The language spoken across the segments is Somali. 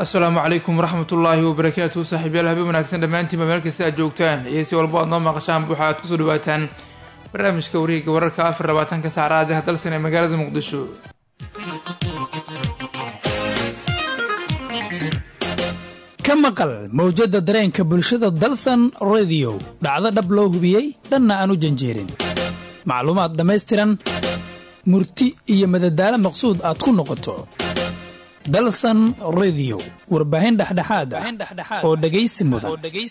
asalaamu calaykum waraxmatullaahi wabarakaatu saaxiibyaal habeen wanaagsan dhammaantiinba meel kasta aad joogtaan iyo si walbo aad noo maqashaan waxa aad kusoo dhawaataan barnaamijka wareegga wararka afar labaatanka saacadaad ah dalsan ee magaalada muqdisho ka maqal mawjadda dareenka bulshada dalsan rediyo dhacdo dhab loo hubiyey dhanna aan u janjeerin macluumaad dhammaystiran murti iyo madadaalo maqsuud aad ku noqoto dalsan rediyo warbaahin dhexdhexaad ah oo dhegaysi mudan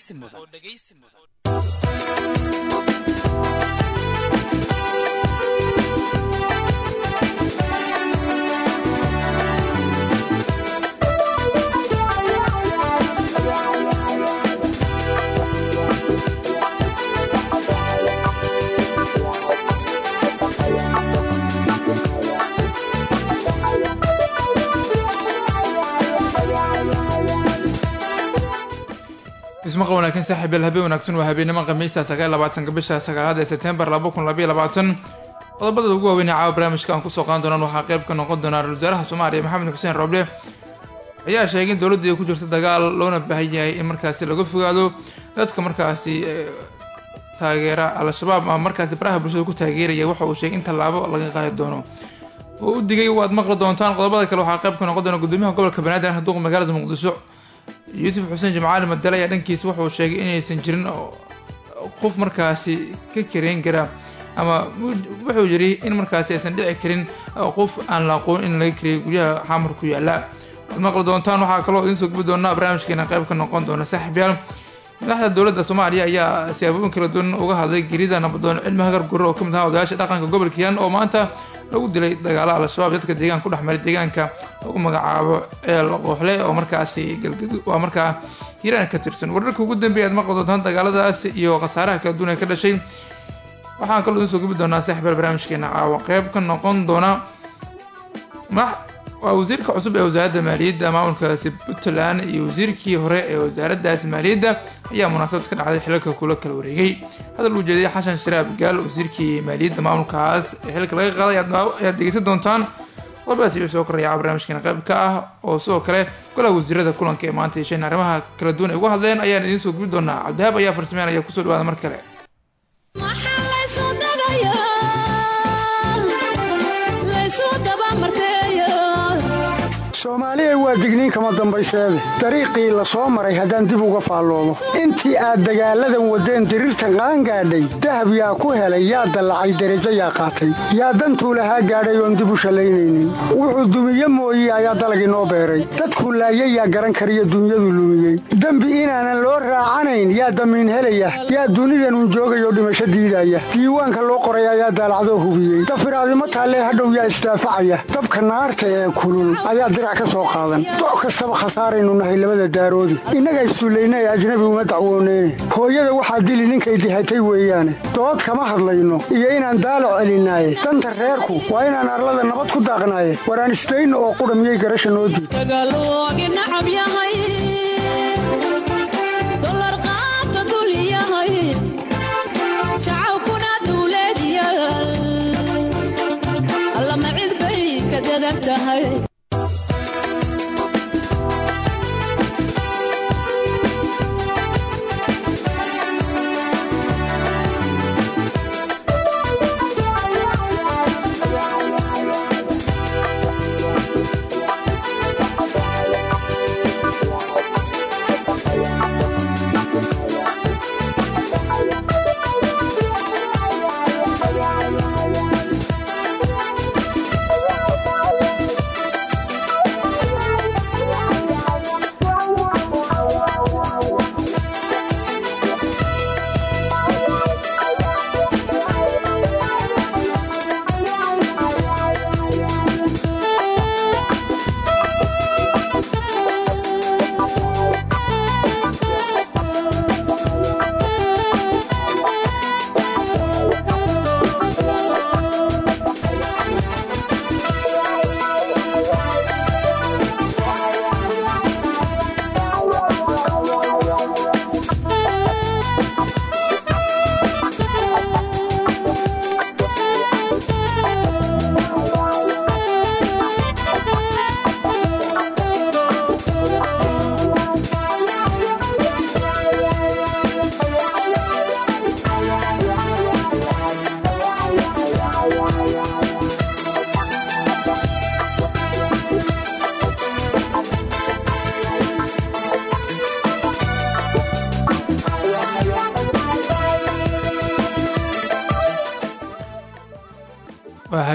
ismaqal wanaagsan saaxiibyaal habeen wanaagsan waa habeenimo khamiista sagaal labaatanka bisha sagaalaad ee sebtembar laba kun labaiyo labaatan qodobada ugu waaweyn ee caawa barnaamijka aan kusoo qaadan doonaan waxaa qayb ka noqon doonaa ra-isul wasaaraha soomaaliya maxamed xuseen roble ayaa sheegay in dowladda ay ku jirto dagaal loona baahan yahay in markaasi laga fogaado dadka markaasi taageera al-shabaab ama markaasi baraha bulshada ku taageeraya waxa uu sheegay in tallaabo laga qaadi doono oo u digay waad maqli doontaan qodobada kale waxaa qayb ka noqon doona gudoomiyaha gobolka banaadir haduuqa magaalada muqdisho yuusuf xuseen jimcaali madale ayaa dhankiisa wuxuu sheegay inaysan jirin qof markaasi ka kareyn kara ama wuxuu yiri in markaasi aysan dhici karin qof aan la aqoon in laga kariyay guryaha xamar ku yaala waad maqli doontaan waxaa kaloo idiin soo gubi doonaa barnaamijkeena qayb ka noqon doona saaxiibyaal madaxda dowladda soomaaliya ayaa siyaabooyin kala duwan uga hadlay gerida nabadoon cilmi hagar gurre oo ka mid ahaa odayaasha dhaqanka gobolka hiiraan oo maanta lagu dilay dagaalo al-shabaab dadka deegaanka ku dhex maray deegaanka lagu magacaabo eel qooxle oo markaasi galgadu waa markaa hiiraan ka tirsan wararka ugu dambeeya aad maqli doontaan dagaaladaas iyo khasaaraha kala duwan ee ka dhashay waxaan kaloo idiin soo gubi doonaa saaxiibyaal barnaamijkeena caawa qeyb ka noqon doona waa wasiirka cusub ee wasaaradda maaliyadda maamulkaasi puntland iyo wasiirkii hore ee wasaaraddaasi maaliyadda ayaa munaasabad ka dhacday xilalka kula kala wareegay hadal uu jeediyay xasan sharaab gaal wasiirkii maaliyadda maamulkaas ee xilka laga qaaday ayaad dhegeysan doontaan qodobadaas iyo soo koraya barnaamijkeena qayb ka ah oo sidoo kale golaha wasiirada kulanka ee maanta yeesheen arrimaha kala duwan ay uga hadleen ayaan idiin soo gubi doonaa cabdihaab ayaa farsameynaya kusoo dhawaada mar kale soomaaliya waa digniin kama dambayseede dariiqii la soo maray haddaan dib uga faalloomo intii aad dagaalladan waddeen diriirta qaan gaadhay dahab yaa ku helay yaa dallacay derajo yaa qaatay yaa dantuu lahaa gaadhay oon dib u shallaynaynin wuxuu dumiye mooye ayaa dalag inoo beeray dadkuu laayay yaa garan kariyo dunyadu lumiyey dembi inaanan loo raacanayn yaa damiin helaya yaa dunidanun joogayoo dhimasho diidaya diiwaanka loo qoray ayaa daalacdoo hubiyey dafiraadimo taallee hadhow yaa isdaafacaya dabka naarta ee kulul ayaa doc kastaba khasaaraynu nahay labada daaroodi innaga issullayna ee ajnabi uma dacwooneyne hooyada waxaa dili ninkay dihatay weeyaane dood kama hadlayno iyo inaan daalo celinaaye danta reerku waa inaan arlada nabad ku daaqnaaye waraan isdayno oo qudha miyay garasha noo diid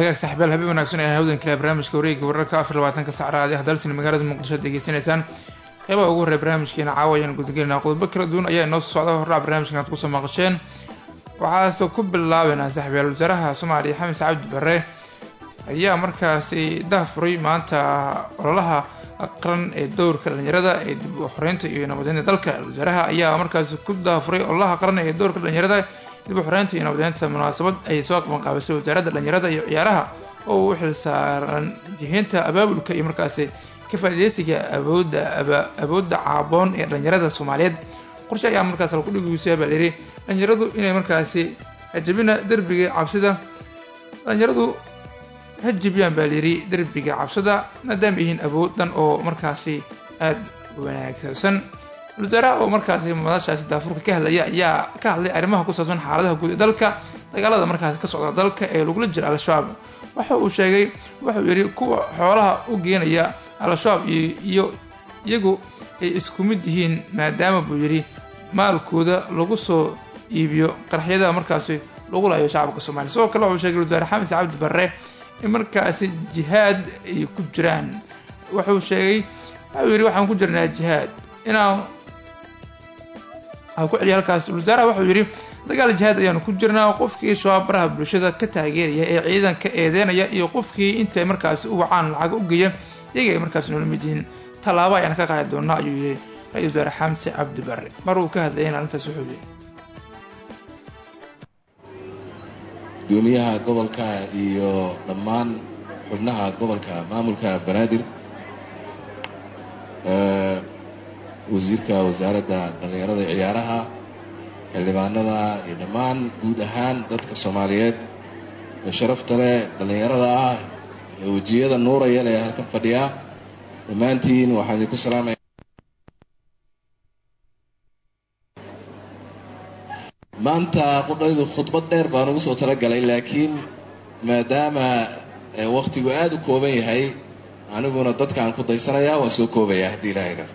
hagaag saaxiibayaal habeen wanaagsan ee hawdan kale barnaamijka wareegga wararka afar labaatanka sacraadi ah dalsina magaalada muqdisho ad degeysanaysaan qeybaha ugu horreya barnaamijkeena caawa ayaan gudagelinaa qodobo kala duwan ayaa inoo soo socda horraa barnaamijkan aad kusoo maqasheen waxaase ku bilaabeynaa saaxiibayaal wasaaraha soomaaliya xamis cabdi bare ayaa markaasi dahafuray maanta ololaha qaran ee dowrka dhalinyarada ee dib u xoreynta iyo nabadeynta dalka wasaaraha ayaa markaasi ku dahafuray ololaha qaran ee dowrka dhalinyarada dib u xoreynta iyo nabadeynta munaasabad ay soo qabanqaabisay wasaaradda dhalinyarada iyo ciyaaraha oo u xilsaaran jihiinta abaabulka iyo markaasi ka faaideysiga awoodda awoodda caaboon ee dhalinyarada soomaaliyeed qorshe ayaa markaas alkudhigisa baa layidhi dhalinyaradu inay markaasi hajabina derbiga cabsida dhalinyaradu ha jibiyaan baa layidhi derbiga cabsida maadaama yihiin awood dhan oo markaasi aada wanaagsan wasaaraha oo markaasi madashaasi daafurka ka hadlaya ayaa ka hadlay arrimaha ku saabsan xaaladaha guud ee dalka dagaalada markaasi ka socda dalka ee lagula jira al-shabaab waxa uu sheegay wuxuu yidhi kuwa xoolaha u geenaya al-shabaab iyo iyagu ay isku mid yihiin maadaama buu yidhi maalkooda lagu soo iibiyo qarxyada markaasi lagu laayo shacabka soomaliya sidoo kale wuxuu sheegay wasaare xamis cabdi barre in markaasi jihaad ay ku jiraan wuxuu sheegay wuxuu yidhi waxaan ku jirnaa jihaad inaan ku celiya halkaas wasaaraha wuxuu yidhi dagaal jihaad ayaanu ku jirnaa qofkii shabaab baraha bulshada ka taageeraya ee ciidanka eedeynaya iyo qofkii intay markaasi u wacaan lacag u geeya iyaga ay markaasi noola mid yihiin tallaabo ayaan ka qaadi doonaa ayuu yidhi ra-isul wasaare xamse cabdi barre mar uu ka hadlayay in arrintaas wuxuu yidhi gudoomiyaha gobolka iyo dhammaan xubnaha gobolka maamulka banaadir wasiirka wasaaradda dhallinyarada iyo ciyaaraha xildhibaanada iyo dhammaan guud ahaan dadka soomaaliyeed ee sharafta leh dhallinyarada ah ee wejiyada nuuraya leh halkan fadhiya dhammaantiin waxaan idinku salaamaya maanta qudhaydu khudbad dheer baan ugu soo talagalay laakiin maadaama wakhtigu aada u kooban yahay aniguna dadkaan ku daysanayaa waan soo koobayaa haddii ilaahay ka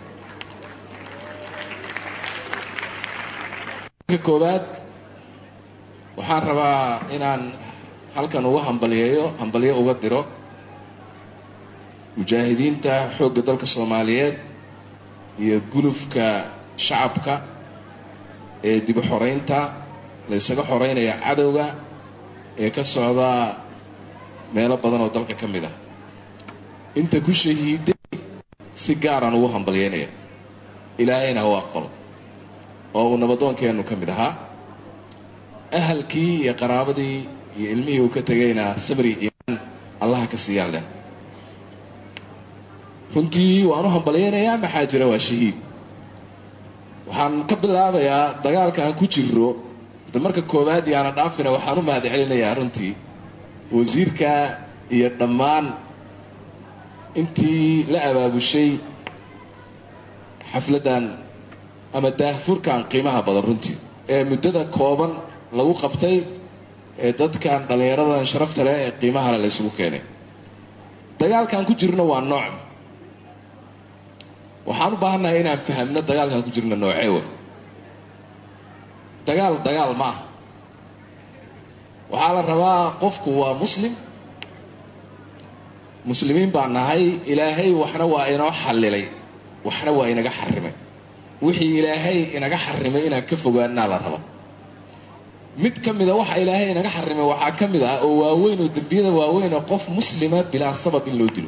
koowaad waxaan rabaa inaan halkan uga hambaliyeeyo hambalyo uga diro mujaahidiinta xoogga dalka soomaaliyeed iyo gulufka shacabka ee dib u xoreynta la ysaga xoreynaya cadowga ee ka socda meelo badan oo dalka ka mid ah inta ku shahiiday si gaaraan ugu hambalyeynaya ilaahayna u aqbalo oo uu nabadoonkeennu ka mid ahaa ahalkii iyo qaraabadii iyo ilmihii uu ka tegayna sabri iimaan allaha ka siiyaan leh runtii waan u hambalyaynayaa maxaa jira waa shahiid waxaan ka bilaabayaa dagaalka aan ku jiro de marka koowaad yaana dhaafina waxaan u mahad celinayaa runtii wasiirka iyo dhammaan intii la abaabushay xafladdan ama daahfurkan qiimaha badan runtii ee muddada kooban lagu qabtay ee dadkan dhallinyaradan sharafta leh ee qiimahale la ysugu keenay dagaalkaan ku jirno waa nooc waxaan u baahannahay inaan fahamno dagaalkaan ku jirno noocee wey dagaal dagaal ma ah waxaa la rabaa qofku waa muslim muslimiin baa nahay ilaahay waxna waa inoo xallilay waxna waa inaga xarimay wixii ilaahay inaga xarimay inaan ka fogaanaa la raba mid ka mida waxa ilaahay inaga xarimay waxaa ka mid ah oo waaweyn oo dembiyada waaweyn oo qof muslima bilaa sabab in loo dilo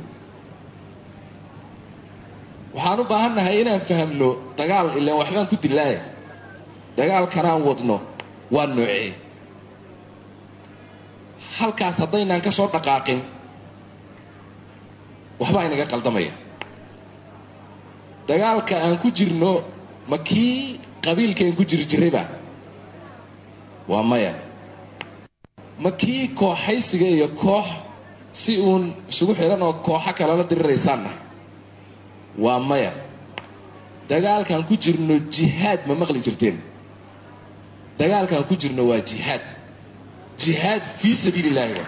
waxaan u baahannahay inaan fahamno dagaal ilaan waxbaan ku dilaaya dagaalkanaan wadno waa noocee halkaas haddaynaan ka soo dhaqaaqin waxbaa inaga qaldamaya dagaalka aan ku jirno ma kii qabiilkaen ku jiri jirayba waa maya ma kii kooxaysiga iyo koox si uun isugu xidhan oo kooxo kalala diriraysaanna waa maya dagaalkaan ku jirno jihaad ma maqli jirteen dagaalkaan ku jirno waa jihaad jihaad fii sabiili illaahi wa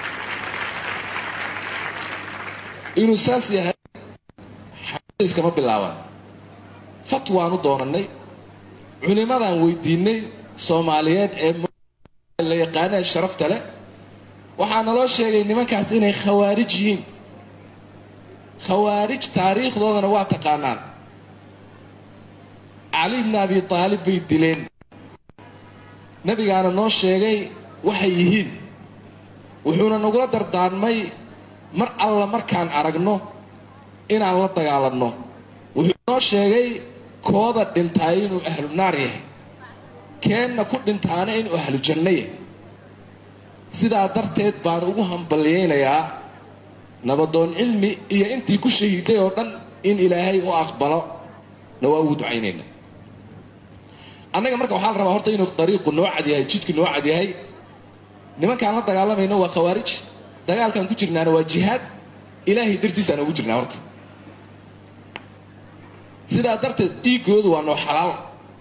inuu saas yahay iskama bilaaban fatwaanu doonannay culimmadaan weydiinay soomaaliyeed ee la yaqaanee sharafta leh waxaa naloo sheegay nimankaas inay khawaarij yihiin khawaarij taariikhdoodana waa taqaanaan cali bni abi taalib bay dileen nabigaana noo sheegay waxay yihiin wuxuuna nagula dardaarmay mar alla markaan aragno inaan la dagaalanno wuxuu noo sheegay kooda dhintaay inuu ahlu naar yahay keenna ku dhintaana inuu ahlu janno yahay sidaa darteed baan ugu hambalyaynayaa nabadoon cilmi iyo intii ku shahiiday oo dhan in ilaahay u aqbalo na waa ugu ducaynayna annaga marka waxaa la rabaa horta inuu dariiqu noo cad yahay jidku noo cad yahay nimankaan la dagaalamayno waa khawaarij dagaalkaan ku jirnaana waa jihaad ilaahay dartiisaan ugu jirnaa horta sidaa darteed dhiiggoodu waa noo xalaal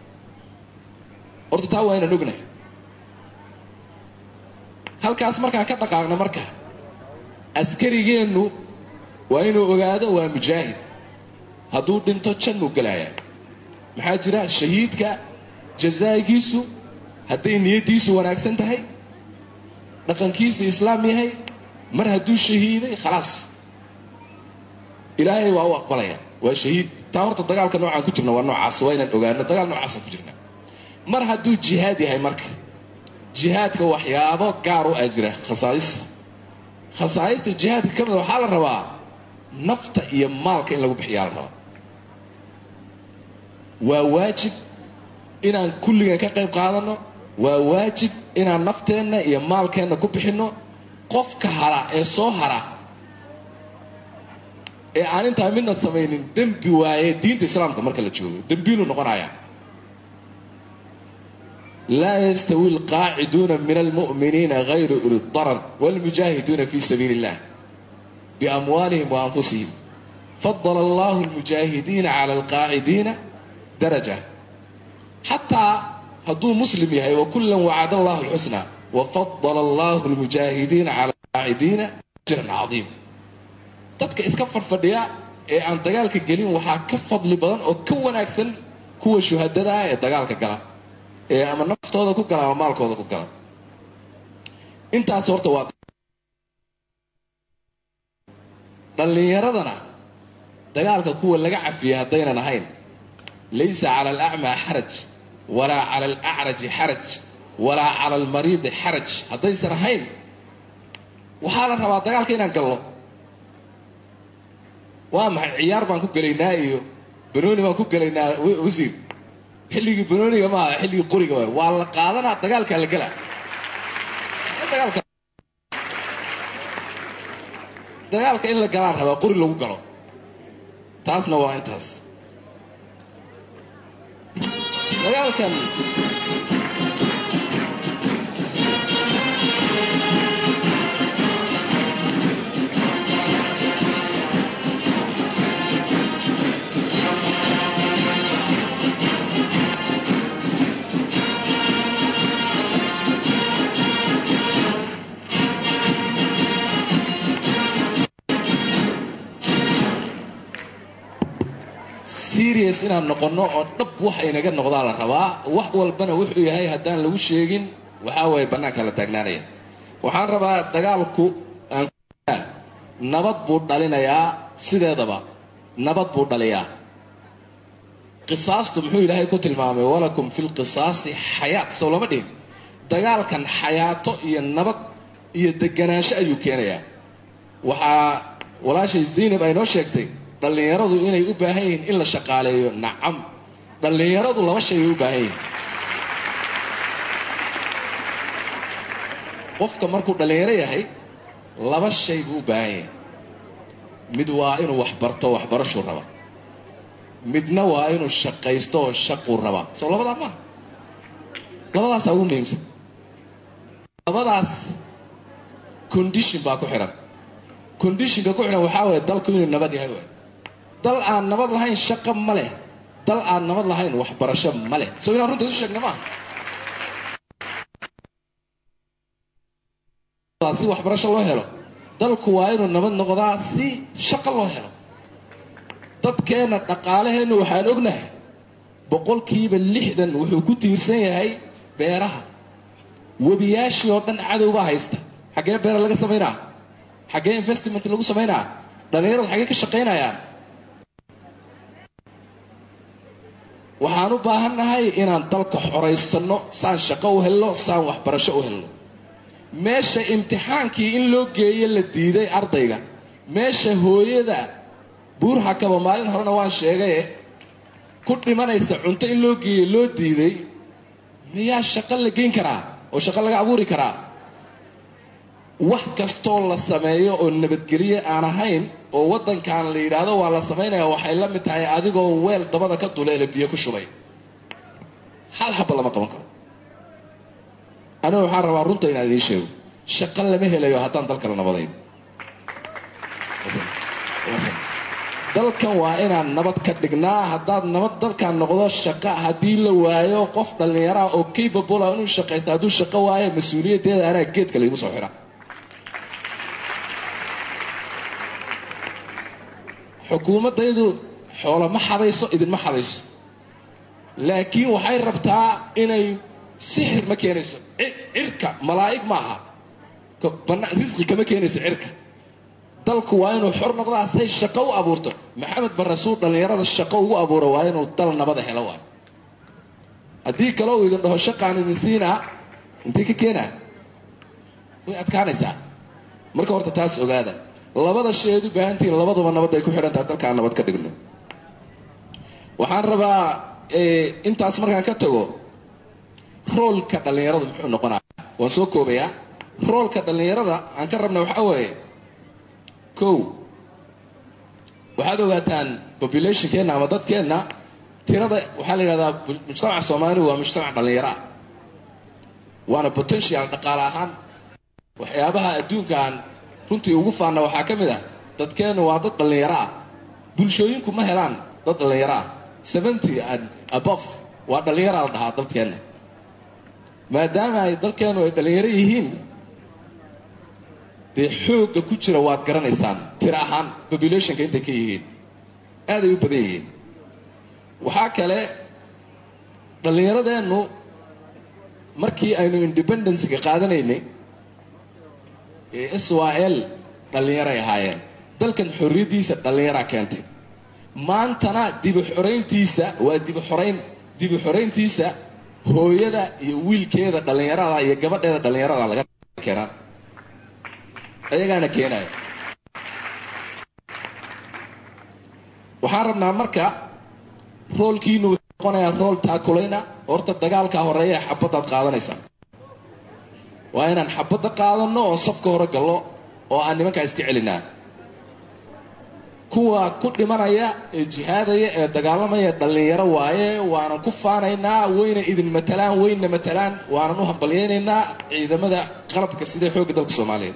horta taa waa inaan ognahay halkaas markaan ka dhaqaaqna marka askarigeennu waa inuu ogaado waa mujaahid hadduu dhinto jannuu gelayaa maxaa jira shahiidka jazaa'igiisu hadday niyaddiisu wanaagsan tahay dhaqankiisa islaam yahay mar hadduu shahiiday khalaas ilaahay waa u aqbalaya waa shahiid taa horta dagaalka noocaan ku jirna waa noocaas waa inaan ogaano dagaal noocaasaan ku jirna mar hadduu jihaad yahay marka jihaadka waxyaabo gaar u ah jira khasaa'ista khasaa'ista jihaadka ka mida waxaa la rabaa nafta iyo maalka in lagu bixiyaa la rabaa waa waajib inaan kulligan ka qayb qaadanno waa waajib inaan nafteenna iyo maalkeenna ku bixinno qofka hara ee soo hara ee aan intaa midna samaynin dembi waaye diinta islaamka marka la joogo dembiiluu noqonayaa laa yastawi alqaaciduuna min almu'miniina hayru uli darar waalmujaahiduuna fi sabiili illah biamwaalihim wa anfusihim fadala allahu almujaahidiina cala alqaacidiina daraja xataa hadduu muslim yahay wakullan wacada allahu alxusna wafadala allahu almujaahidiina cala alqaacidiina ajran cadiim dadka iska farfadhiya ee aan dagaalka gelin waxaa ka fadli badan oo ka wanaagsan kuwa shuhadada ah ee dagaalka gala ee ama naftooda ku gala ama maalkooda ku gala intaas horta waa dhallinyaradana dagaalka kuwa laga cafiyey haddaynan ahayn laysa cala alacmaa xaraj walaa cala alacraji xaraj walaa cala almariidi xaraj haddaysan ahayn waxaa la rabaa dagaalka inaan galno waa maxay ciyaar baan ku gelaynaa iyo banooni baan ku gelaynaa wasiir xilligii banooniga maaha xilligii qoriga waay waa la qaadanaa dagaalkaa la gelaa dagaalka dagaalka in la galaan rabaa qori lagu galo taasna waa intaas dagaalkan serious inaan noqonno oo dhab wax inaga noqdaa la rabaa wax walbana wuxuu yahay haddaan lagu sheegin waxaa waye bannaanka la taagnaanaya waxaan rabaa dagaalku aan nabad buu dhalinayaa sideedaba nabad buu dhaliyaa qisaastu muxuu ilaahay ku tilmaamay walakum fi lqisaasi xayaat sow lama dhihin dagaalkan xayaato iyo nabad iyo deganaansho ayuu keenayaa waxaa walaashay zaynab ay noo sheegtay dhallinyaradu inay u baahan yihiin in la shaqaaleeyo nacam dhallinyaradu laba shay bay u baahan yihiin qofka markuu dhallinyaro yahay laba shay buu u baahan yahay mid waa inuu wax barto waxbarashuu raba midna waa inuu shaqaysto oo shaquu rabaa soo labadaa maaha labadaasaa ugu muhiimsan labadaas condition baa ku xidhan conditionka ku xidhan waxaa waye dalku inuu nabad yahay waay dal aan nabad lahayn shaqo ma leh dal aan nabad lahayn waxbarasho ma leh soo inaan runta isu sheegna maaha si waxbarasho loo helo dalku waa inuu nabad noqdaa si shaqo loo helo dadkeenna dhaqaalaheenna waxaan ognahay boqolkiiba lixdan wuxuu ku tiirsan yahay beeraha webiyaashii oo dhan cadowbaa haysta xaggee beera laga samaynaa xaggee investment lagu samaynaa dhallinyaradu xaggee ka shaqaynayaan waxaan u baahannahay inaan dalka xoraysanno saan shaqo u helno saan waxbarasho u helno meesha imtixaankii in loo geeyo la diiday ardayga meesha hooyada buurhakaba maalin horena waan sheegaye ku dhimanaysa cunto in loo geeyo loo diiday miyaa shaqo la geyn karaa oo shaqo laga abuuri karaa wax kastoo la sameeyo oo nabadgelye aan ahayn oo waddankan la yidhaahdo waa la samaynaya waxay la mid tahay adigoo weel dabada ka duleela biyo ku shubay hal xaba lama qaban karo anigu waxaan rabaa runta inaan idiin sheego shaqo lama helayo haddaan dalkala nabadayn dalkan waa inaan nabad ka dhignaa haddaad nabad dalkan noqdo shaqa haddii la waayo qof dhallinyaraha oo capable ah inuu shaqaysta hadduu shaqo waayo mas-uuliyaddeeda anaa geedka laygu soo xira xukuumaddaydu xoolo ma xadayso idinma xadayso laakiin waxay rabtaa inay sixir ma keenayso cirka malaa'ig ma aha risqi kama keenayso cirka dalku waa inuu xor noqdaa say shaqo u abuurto maxamed barasuul dhallinyarada shaqo ugu abuuro waa inuu dal nabada helo waay haddii kale uu idin dhaho shaqaan idin siinaa intay ka keenaa way adkaanaysaa marka horta taas ogaada labada sheed u baahantihiin labaduba nabad ay ku xidhantaha dalkaan nabad ka dhigno waxaan rabaa intaas markaan ka tago roolka dhallinyaradu muxuu noqonaya waan soo koobayaa roolka dhallinyarada aan ka rabna waxaa weeye kow waxaad ogaataan populationkeenna ama dadkeenna tirada waxaa la yidhahdaa mujtamaca soomaaligu waa mujtamac dhallinyaro ah waana potential dhaqaale ahaan waxyaabaha adduunkaan runtii ugu faanna waxaa ka mid ah dadkeennu waa dad dhallinyaro ah bulshooyinku ma helaan dad dhallinyaro ah seventy and abof waa dhallinyaraa la dhahaa dadkeenna maadaama ay dalkeennu ay dhallinyaro yihiin dee xoogga ku jira waad garanaysaan tiro ahaan populationka intay ka yihiin aaday u badan yihiin waxaa kale dhallinyaradeennu markii aynu independencega qaadanaynay ee s y l dhallinyaray ahaayeen dalkan xorriyaddiisa dhallinyaraa keentay maantana dibu xorayntiisa waa dibu xorayn dibu xorayntiisa hooyada iyo wiilkeeda dhallinyarada iyo gabadheeda dhallinyarada laga keenaa ayagaana keenaya waxaan rabnaa marka roolkiinu wuxuu noqonayaa rool taakulayna horta dagaalkaa horeeya ee xabaddaad qaadanaysaa waa inaan xabadda qaadanno oo safka hore gallo oo aan nimankaa iska celinaa kuwa ku dhimanaya ee jihaadaya ee dagaalamaya dhallinyaro waaye waanan ku faanaynaa wayna idin matalaan wayna matalaan waanan u hambalyaynaynaa ciidamada qalabka sidee xoogga dalka soomaaliyeed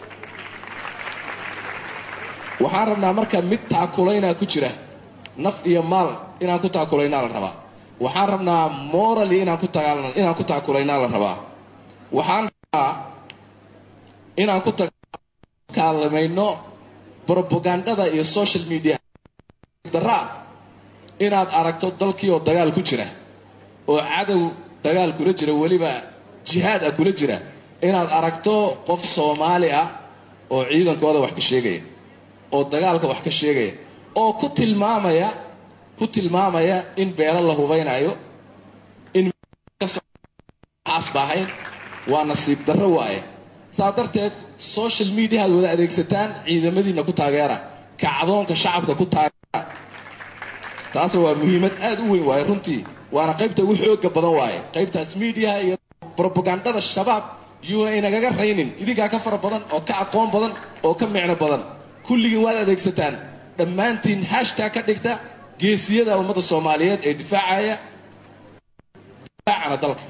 waxaan rabnaa marka mid taakulaynaa ku jira naf iyo maal inaan ku taakulaynaa la rabaa waxaan rabnaa morally inaan ku inaan ku taakulaynaa la rabaa waxaan rabaa inaan ku kaalamayno brobagandada iyo social media daraa inaad aragto dalkii oo dagaal ku jira oo cadow dagaal kula jira weliba jihaad ah kula jira inaad aragto qof soomaali ah oo ciidankooda wax ka sheegaya oo dagaalka wax ka sheegaya oo ku tilmaamaya ku tilmaamaya in beelo la hubaynayo in asbaahayn waa nasiib darro waaye saa darteed social mediahaad wada adeegsataan ciidamadiinna ku taageera kacdoonka shacabka ku taageera taas waa muhiimad aad u weyn waaye runtii waana qaybta ugu xooga badan waaye qaybtaas mediaha iyo brobagandada shabaab yuuna inagaga raynin idinkaa ka fara badan oo ka aqoon badan oo ka micno badan kulligiin waad adeegsataan dhammaantiin hashtaa ka dhigta geesiyada ummadda soomaaliyeed ee difaacaya difaacana dalka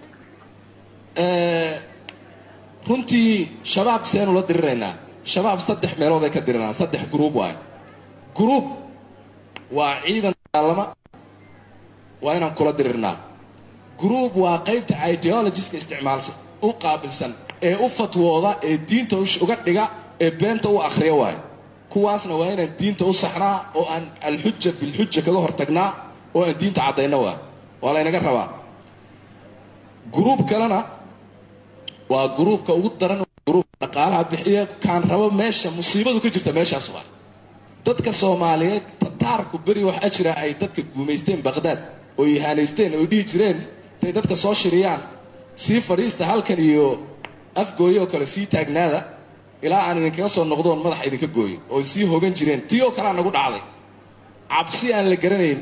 runtii shabaab seenu la diriraynaa shabaab saddex meelood ay ka diriraan saddex gruub waayo gruub waa ciidan dagaalama waa inaan kula dirirnaa gruub waa qaybta ideologiska isticmaalsa u qaabilsan ee u fatwooda ee diinta uga dhiga ee beenta u akhriya waayo kuwaasna waa inaan diinta u saxnaa oo aan alxuja bilxuja kaga hortagnaa oo aan diinta caddayna waa waa laynaga rabaa gruub kalena waa gruubka ugu daran gruubka dhaqaalaha bixiya kaan rabo meesha musiibadu ka jirta meeshaas waa dadka soomaaliyeed tataarku beri waxaa jira ay dadka guumaysteen baqhdaad oo ihaanaysteen oo dhihi jireen intay dadka soo shiriyaan sii fadhiista halkan iyo afgooyo oo kale sii taagnaada ilaa aan idinkaga soo noqdoon madaxa idinka gooyin oo sii hogan jireen tii oo kalea nagu dhacday cabsi aan la garanayn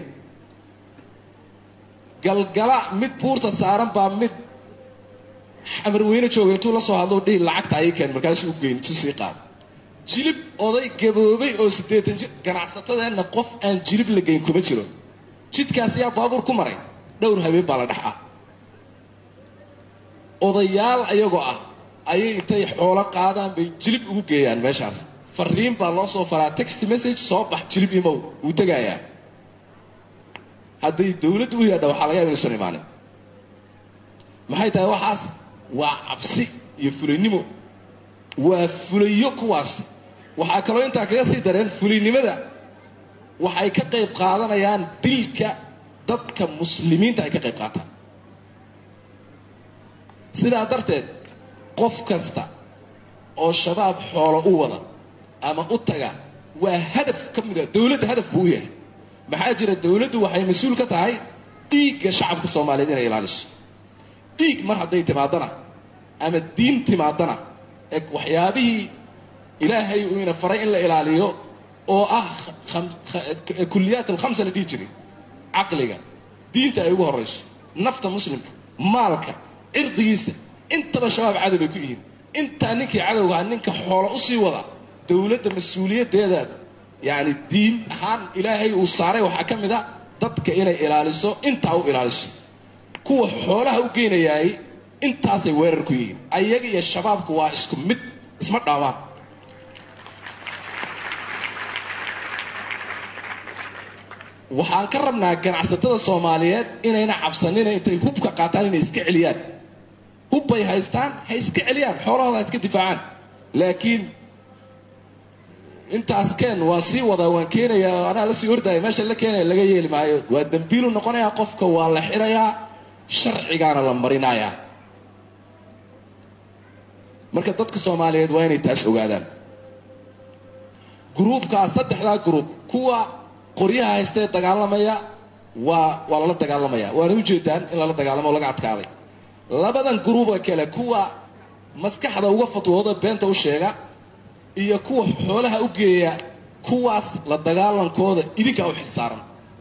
galgala mid buurta saaran baa mid xamarweyne jooga intuu la soo hadlo dhihi lacagta ayay keen markaasuu u geyn isu sii qaado jilib oday gaboobay oo siddeetan jir ganacsatadeenna qof aan jilib la geyn kuma jiro jidkaas yaa baabuur ku maray dhowr habeen baa la dhex ah odayaal ayagoo ah ayay intay xoolo qaadaan bay jilib ugu geeyaan meeshaas fariin baa loo soo faraa text message soo bax jilib imow wuu tegayaa hadday dowladdu u yaadha waxaa laga yaba inuusan imaanin maxay tahay waxaas waa cabsi iyo fulaynimo waa fulayo kuwaas waxaa kaloo intaa kaga sii dareen fulaynimada waxay ka qayb qaadanayaan dilka dadka muslimiinta ay ka qayb qaataan sidaa darteed qof kasta oo shabaab xoolo u wada ama u taga waa hadaf ka mida dowladda hadaf buu u yahay maxaa jira dowladdu waxay mas-uul ka tahay dhiigga shacabka soomaaliyeed inay ilaaliso dhiig mar hadday timaadana ama diin timaadana ee waxyaabihii ilaahay uu ina faray in la ilaaliyo oo ah kulliyaat alkhamsa la dhihi jiray caqliga diinta ay ugu horrayso nafta muslimka maalka cirdigiisa intaba shabaab cadow bay ku yihiin intaa ninkii cadowgaha ninka xoolo usii wada dowladda mas-uuliyaddeeda yacni diin ahaan ilaahay uu saaray waxaa ka mid a dadka inay ilaaliso intaa u ilaaliso kuwa xoolaha u geynayaay intaasay weerar ku yihiin ayaga iyo shabaabku waa isku mid isma dhaamaan waxaan ka rabnaa ganacsatada soomaaliyeed inayna cabsanina intay hubka qaataan inay iska celiyaan hubbay haystaan ha iska celiyaan xoolahooda ha iska difaacaan laakiin intaas keen waan sii wadaa waan keenayaa oo anaa la sii ordaya meesha la keenaya laga yeeli maayo waa dembiilu noqonayaa qofka waa la xirayaa sharcigaana la marinayaa marka dadka soomaaliyeed waa inay taas ogaadaan gruubkaas saddexdaa gruub kuwa qoryaha haystee dagaalamaya waa waa lala dagaalamaya waana ujeedaan in lala dagaalamo o laga adkaaday labadan gruuba kale kuwa maskaxda uga fatwooda beenta u sheega iyo kuwa xoolaha u geeya kuwaas la dagaalankooda idinkaa u xilsaaran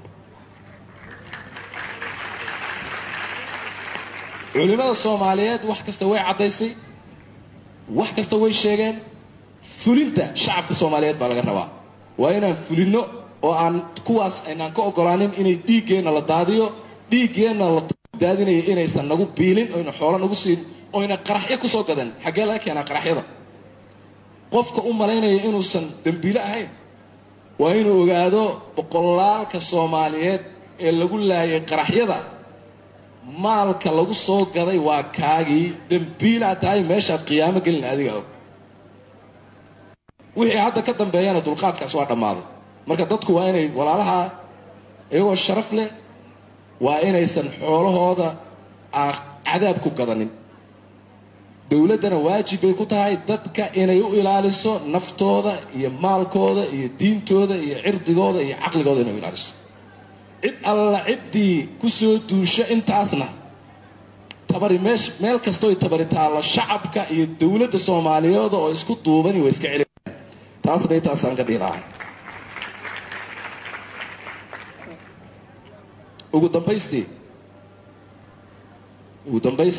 culimmada soomaaliyeed wax kasta way caddaysay wax kasta way sheegeen fulinta shacabka soomaaliyeed baa laga rabaa waa inaan fulinno oo aan kuwaas aynaan ka ogolaanin inay dhiiggeenna la daadiyo dhiiggeenna la daadinayo inaysan nagu biilin oyna xoolo nagu siin oyna qaraxyo ku soo gadan xaggee laga keenaa qaraxyada qofka u malaynaya inuusan dembiile ahayn waa inuu ogaado boqolaalka soomaaliyeed ee lagu laayay qaraxyada maalka lagu soo gaday waa kaagii dembiilaa tahay meeshaad qiyaamo gelin adiga og wixii hadda ka dambeeyana dulqaadkaas waa dhammaaday marka dadku waa inay walaalaha iyagoo sharaf leh waa inaysan xoolahooda aan cadaab ku gadanin dowladdana waajib bay ku tahay dadka inay u ilaaliso naftooda iyo maalkooda iyo diintooda iyo cirdigooda iyo caqligooda inay u ilaaliso cid alla ciddii ku soo duusho intaasna tabari meesh meel kastooy tabari taallo shacabka iyo dowladda soomaaliyeed oo isku duubani way iska celiyaan taasna intaasaan ka dhihi lahaa ugu dambaystii ugu dambays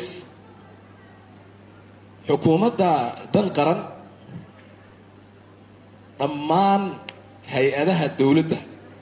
xukuumadda dan qaran dhammaan hay-adaha dowladda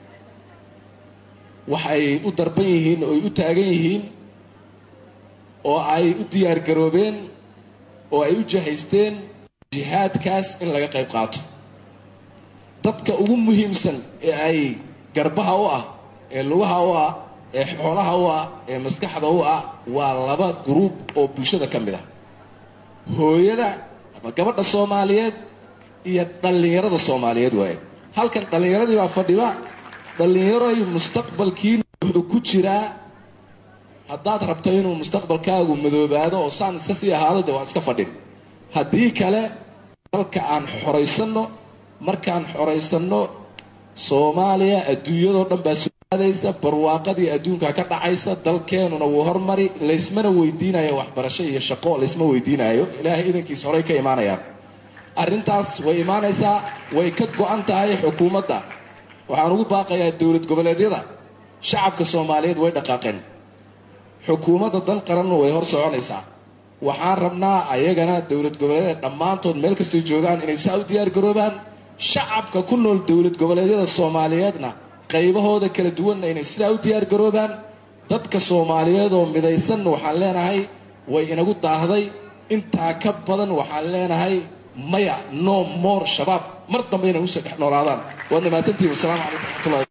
waxay u darban yihiin oo ay u taagan yihiin oo ay u diyaar garoobeen oo ay u jahaysteen jihaadkaas in laga qayb qaato dadka ugu muhiimsan ee ay garbaha u ah ee lugaha u ah ee xoolaha u ah ee maskaxda u ah waa laba gruub oo bulshada ka mid ah hooyada ama gabadha soomaaliyeed iyo dhallinyarada soomaaliyeed waaye halkan dhallinyaradii baa fadhiba dhallinyaroy mustaqbalkiina wuxuu ku jiraa haddaad rabto inuu mustaqbalkaagu madoobaado oo saan iska sii ahaado de waa iska fadhin haddii kale dalka aan xoraysanno markaan xoraysanno soomaaliya adduunyadoo dhan baa soo aadaysa barwaaqadii adduunka ka dhacaysa dalkeenuna wuu hormari laysmana weydiinayo waxbarasho iyo shaqo laysma weydiinayo ilaahay idankiis horey ka imaanayaan arrintaas way imaanaysaa way ka go-an tahay xukuumadda waxaan ugu baaqayaa dowlad goboleedyada shacabka soomaaliyeed way dhaqaaqeen xukuumadda dan qaranna way hor soconaysaa waxaan rabnaa ayagana dowlad goboleedyada dhammaantood meel kastoo joogaan inay saa u diyaar garoobaan shacabka ku nool dowlad goboleedyada soomaaliyeedna qaybahooda kala duwanna inay sidaa u diyaar garoobaan dadka soomaaliyeed oo midaysanna waxaan leenahay way inagu daahday intaa ka badan waxaan leenahay maya no more shabaab mar dambe inay usoo dhex noolaadaan waad mahadsantihin wasalaamu calaykum waraxmatullahi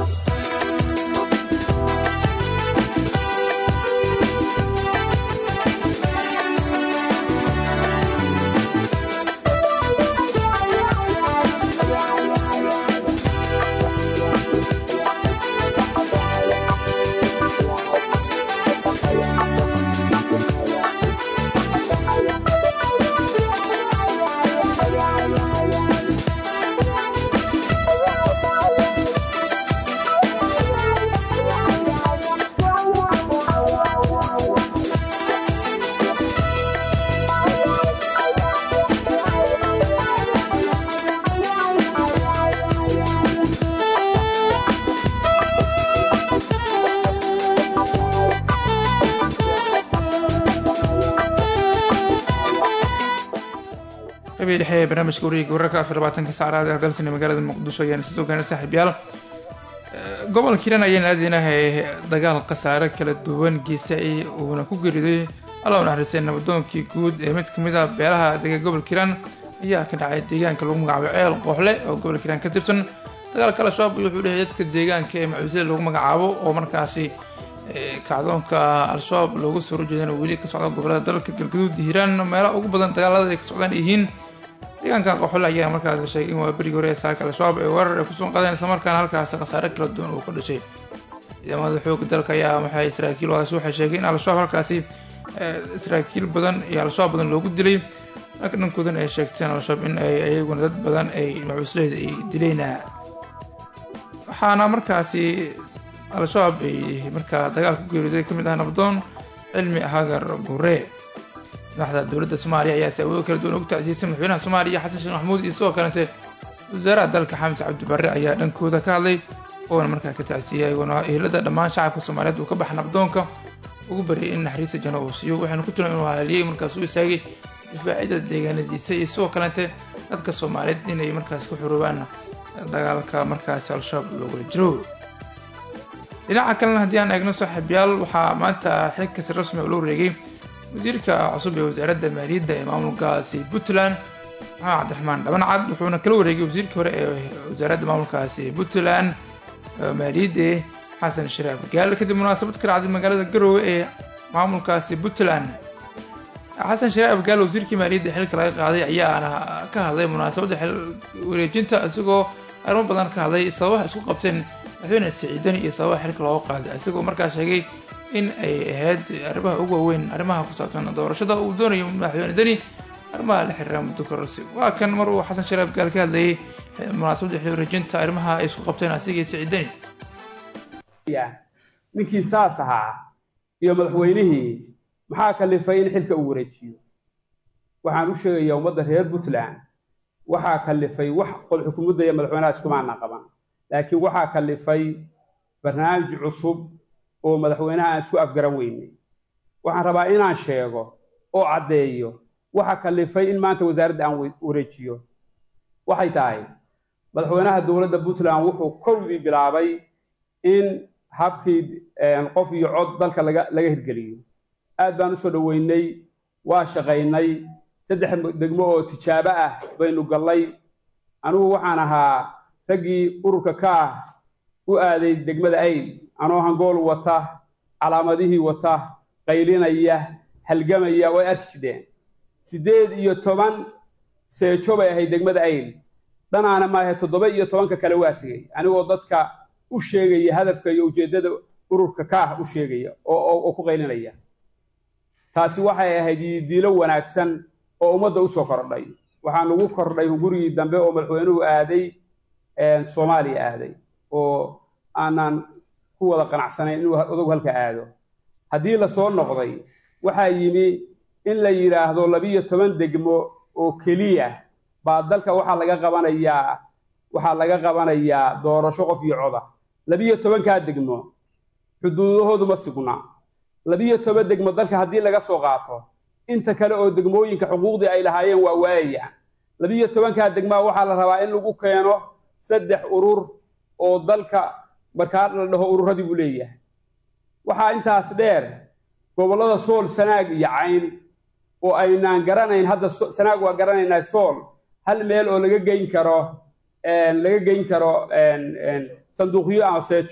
qabii dhexe ee barnaamijka wareega wararka afar labaatanka saacraad ee dalsani magaalada muqdisho ayaan sidoo kale saaxiibyaal gobolka hiiraan ayaan aadinahay dagaal khasaare kala duwan geesay uuna ku geeriday alla u naxariistay nabadoonkii guud ee mid kamid ah beelaha dega gobolka hiiraan ayaa ka dhacay deegaanka lagu magacaabo ceel qooxle oo gobolka hiiraan ka tirsan dagaalka al-shabaab wuxuu dhexey dadka deegaanka ee macuusada lagu magacaabo oo markaasi kacdoonka al-shabaab loogu soo horjeedana weli ka socda gobolada dalka galgaduud hiiraan meelaha ugu badan dagaalada ay ka socdaan yihiin deegaanka qoxole ayaa markaas sheegay in waa berigii hore ee saaka al-shabaab ay weerar ay kusoo qadeen islamarkaana halkaasi khasaare kala duwan uu ka dhashay ciidamada xooga dalka ayaa waxay saraakiil wadaasi waxay sheegay in al-shabaab halkaasi saraakiil badan iyo al-shabaab badan loogu dilay marka dhankoodana ay sheegteen al-shabaab in ay ayaguna dad badan ay macuusleyda ay dileen waxaana markaasi al-shabaab ay markaa dagaal ku geeriday ka mid ah nabdoon cilmi hagar gure madaxda dowladda soomaaliya ayaa si awoodo kala duwan ugu tacsiisay madaxweynaha soomaaliya xasan sheekh maxamuud iyo sidoo kalete wasaaraha dalka xamse cabdi barre ayaa dhankooda ka hadlay oona markaa ka tacsiiyay ayagoona ehelada dhammaan shacabka soomaaliyeed uu ka baxa nabdoonka ugu baryay in naxariista janno uu siiyo waxaynu ku tilmaam inuu haliyey markaas u istaagay difaacyada deegaanadiisa iyo sidoo kalete dadka soomaaliyeed inay markaas ku xuroobaan dagaalka markaasi al-shabaab loogula jiro dhinaca kalena haddii aan eegno saaxiibyaal waxaa maanta xilkasi rasmi oo loo wareegay wasiirka cusub ee wasaaradda maaliyadda ee maamulkaasi puntland maxamed cabdiraxmaan dhabancad wuxuuna kala wareegay wasiirkii hore ee wasaaradda maamulkaasi puntland maaliyadda xasan sharaaf gaal kadib munaasabad ka dhacday magaalada garowe ee maamulkaasi puntland xasan sharaaf gaal wasiirkii maaliyadda xilka laga qaaday ayaana ka hadlay munaasabadda xil wareejinta isagoo arrimo badan ka hadlay sababaha isku qabteen madaxweyne siciidani iyo sababaha xilka looga qaaday isagoo markaa sheegay in ay ahayd arrimaha ugu waaweyn arrimaha ku saabsan doorashada uu doonayo madaxweyne deni arrimaha la xiriira muddo kororsi waa kan mar uu xasan sharaaf gaal ka hadlayay munaasabadda xil wareejinta arrimaha ay isku qabteen asiga iyo siciidani ninkii saas ahaa iyo madaxweynihii maxaa kalifay in xilka uu wareejiyo waxaan u sheegayaa ummadda reer puntland waxaa kalifay wax qol xukuumadda iyo madaxweynaha iskumaana qaban laakiin waxaa kalifay barnaamij cusub oo madaxweynaha aan isku afgaran weynay waxaan rabaa inaan sheego oo caddeeyo waxa kalifay in maanta wasaaradda aan wareejiyo waxay tahay madaxweynaha dowladda puntland wuxuu kowdii bilaabay in habkii qof iyo cod dalka laga laga hirgeliyo aad baan usoo dhoweynay waa shaqaynay saddex degmo oo tijaabo ah baynu gallay anigu waxaan ahaa raggii ururka ka ah u aaday degmada ayl anoo hangool wata calaamadihii wata qaylinaya halgamaya way arki jidheen siddeed iyo toban seejo bay ahayd degmada ayl dhanaana maahe toddoba iyo tobanka kale waa tegey anigoo dadka u sheegaya hadafka iyo ujeeddada ururka ka ah u sheegaya oo ku qaylinaya taasi waxay ahayd diilo wanaagsan oo ummadda usoo kordhay waxaan ugu kordhay gurigii dambe oo madaxweynuhu aaday soomaaliya aaday oo aanan ku wada qanacsanayn inuu odagu halka aado haddii lasoo noqday waxaa yimi in la yidhaahdo labiyo toban degmo oo keliya baa dalka waxaa laga qabanayaa waxaa laga qabanayaa doorasho qof iyo coda labiyo tobankaa degmo xuduudahoodu ma sugna labiyo toban degmo dalka haddii laga soo qaato inta kale oo degmooyinka xuquuqdii ay lahaayeen waa waayayaan labiyo tobankaa degmaa waxaa la rabaa in lagu keeno saddex urur oo dalka markaa la dhaho ururadii buu leeyahay waxaa intaas dheer gobollada sool sanaag iyo cayn oo aynaan garanayn hadda sanaag waa garanaynaa sool hal meel oo laga geyn karo laga geyn karo sanduuqyo ama seejo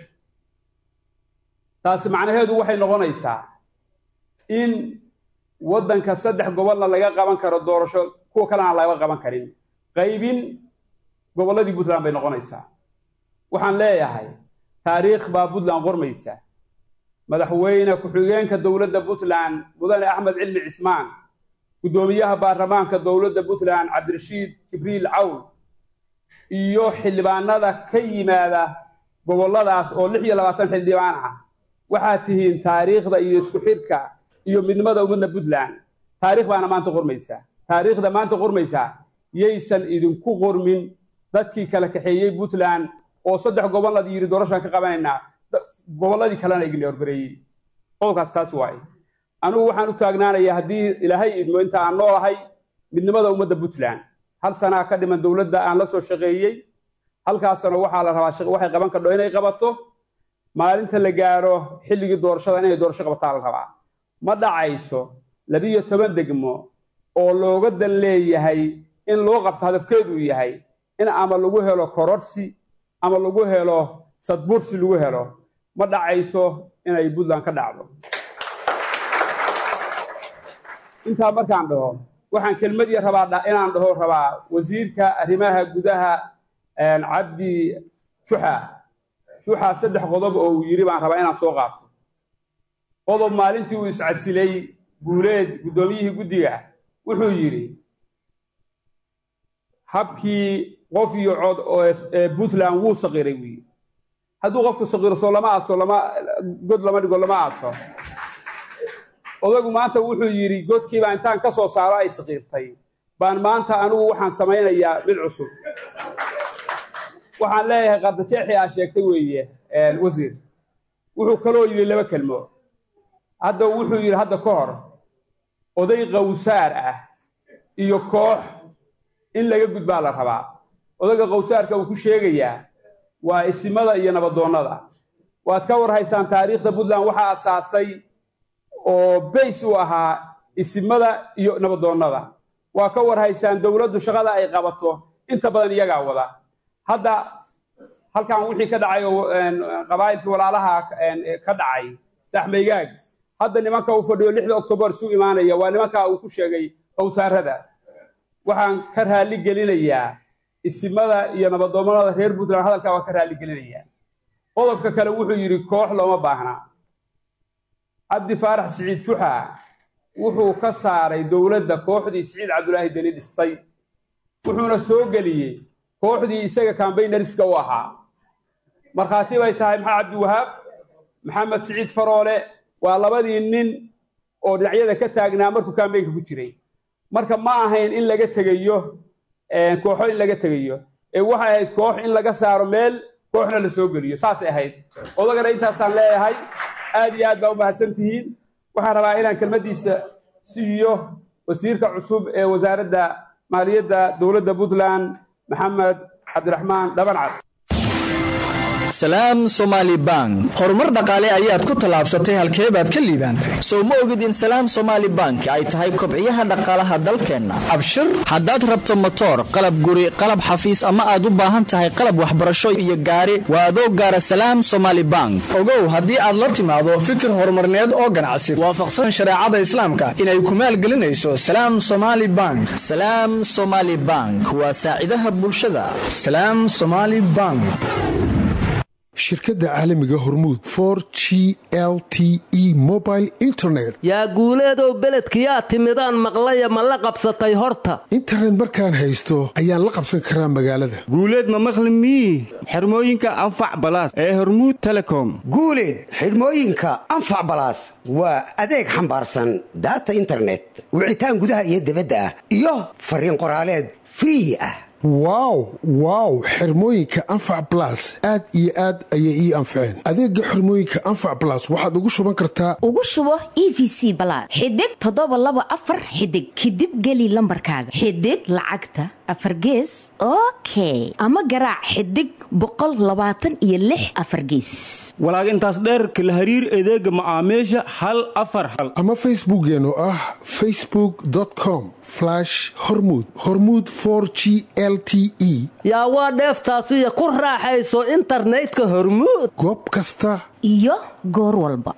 taasi macnaheedu waxay noqonaysaa in waddanka saddex gobolna laga qaban karo doorasho kuwa kalena laga qaban karin qaybin gobolladii puntland bay noqonaysaa waxaan leeyahay taariikh baa puntland qormaysa madaxweyne ku-xigeenka dowladda puntland mudane axmed cilmi cismaan guddoomiyaha baarlamaanka dowladda puntland cabdirashiid jibriil cawl iyo xildhibaanada ka yimaada gobolladaas oo lix iyo labaatan xildhibaan ah waxaad tihiin taariikhda iyo isku xidhka iyo midnimada ummadda puntland taarikh baana maanta qormaysaa taariikhda maanta qormaysaa yaysan idinku qormin dadkii kala kaxeeyey puntland oo saddex gobollad yidhi doorashaan ka qabanaynaa gobolladii kalena igna horgareeyey qodobkaas taas waaye anigu waxaan u taagnaanayaa haddii ilaahay idmo inta aan noolahay midnimada ummadda puntland hal sanaa ka dhiman dowladda aan la soo shaqeeyey halkaasna waxaa la rabaa waxay qaban kardho inay qabato maalinta la gaaro xilligii doorashada inay doorasho qabataa la rabaa ma dhacayso labiyo toban degmo oo looga dan leeyahay in loo qabto hadafkeedu yahay in ama lagu helo kororsi ama lagu helo sadbursi lagu helo ma dhacayso inay puntland ka dhacdo intaa markaan dhaho waxaan kelmadii rabaa inaan dhaho rabaa wasiirka arrimaha gudaha cabdi juxa juxa saddex qodob oo uu yidhi baan rabaa inaan soo qaato qodob maalintii uu iscasilay guuleed guddoomiyihii guddiga wuxuu yidhi habkii qof iyo cod ee puntland wuu saqiray wiyi hadduu qofku saqiro soo lama aaso lama god lama dhigo lama aaso odagu maanta wuxuu yidhi godkiibaa intaan ka soo saaro ay saqiirtay baan maanta anigu waxaan samaynayaa mid cusub waxaan leeyahay qardajeexii aa sheegtay weeye wasiir wuxuu kaloo yidhi laba kelmo hadda wuxuu yidhi hadda ka hor oday qawsaar ah iyo koox in laga gudbaa la rabaa odayga qawsaarka uu ku sheegayaa waa isimada iyo nabadoonnada waad ka war haysaan taariikhda puntland waxaa asaasay oo bays u ahaa isimada iyo nabadoonnada waa ka war haysaan dowladdu shaqada ay qabato inta badan iyagaa wada hadda halkan wixii ka dhacay oo qabaa'ilkii walaalaha ka dhacay saxmaygaag hadda nimanka uu fadhiyo lixda octobar isu imaanaya waa nimanka uu ku sheegay qowsaarada waxaan ka raalli gelinayaa isimada iyo nabadoomada reer puntland hadalkaa waa ka raalli gelinayaa qodobka kale wuxuu yidhi koox looma baahna cabdi faarax siciid juxa wuxuu ka saaray dowladda kooxdii siciid cabdulaahi deni dhistay wuxuuna soo geliyey kooxdii isaga kambaynariska u ahaa markhaati bay tahay maxaa cabdiwahaab maxamed siciid faroole waa labadii nin oo dhinacyada ka taagnaa markuu kambaynka ku jiray marka ma ahayn in laga tegayo kooxo in laga tegayo ee waxay ahayd koox in laga saaro meel kooxna la soo geliyo saasay ahayd odagana intaasaan leeyahay aad iyo aad baa u mahadsan tihiin waxaan rabaa inaan kelmaddiisa siiyo wasiirka cusub ee wasaaradda maaliyadda dowladda puntland maxamed cabdiraxmaan dhabancad salaam somaali bank horumar dhaqaale ayaad ku tallaabsatay halkee baad ka liibaantay soo ma ogid in salaam somaali bank ay tahay kobciyaha dhaqaalaha dalkeenna abshir haddaad rabto motoor qalab guri qalab xafiis ama aad u baahan tahay qalab waxbarasho iyo gaari waa adoo gaara salaam somaali bank ogow haddii aad la timaado fikir horumarneed oo ganacsi waafaqsan shareecada islaamka inay ku maalgelinayso salaam somaali bank salaam somaali bank waa saacidaha bulshada salaam somaali bank shirkadda caalamiga hormuud for g l t e mobile internet yaa guuleedow beledkiyaa timidaan maqlaya ma la qabsatay horta internet markaan haysto ayaan la qabsan karaa magaalada guuleed ma maqli mii xirmooyinka anfac balaas ee hormuud telecom guuleed xidhmooyinka anfac balaas waa adeeg xambaarsan daata internet wicitaan gudaha iyo dibadda ah iyo fariin qoraaleed free ah wow wow xirmooyinka anfac balas aad iyo aad ayay ii anfaceen adeega xirmooyinka anfac balas waxaad ugu shuban kartaa ugu shubo e v c balaad xidig toddoba laba afar xidig kadib geli lambarkaaga xidig lacagta afar gees okay ama garaac xidig boqol labaatan iyo lix afar geesis walaag intaas dheerka la hariir adeega macaamiisha hal afar hal ama facebookeen oo ah facebook com hormud hormud g l t e yaa waa dheeftaasiyo ku raaxayso internetka hormuud goob kasta iyo goor walba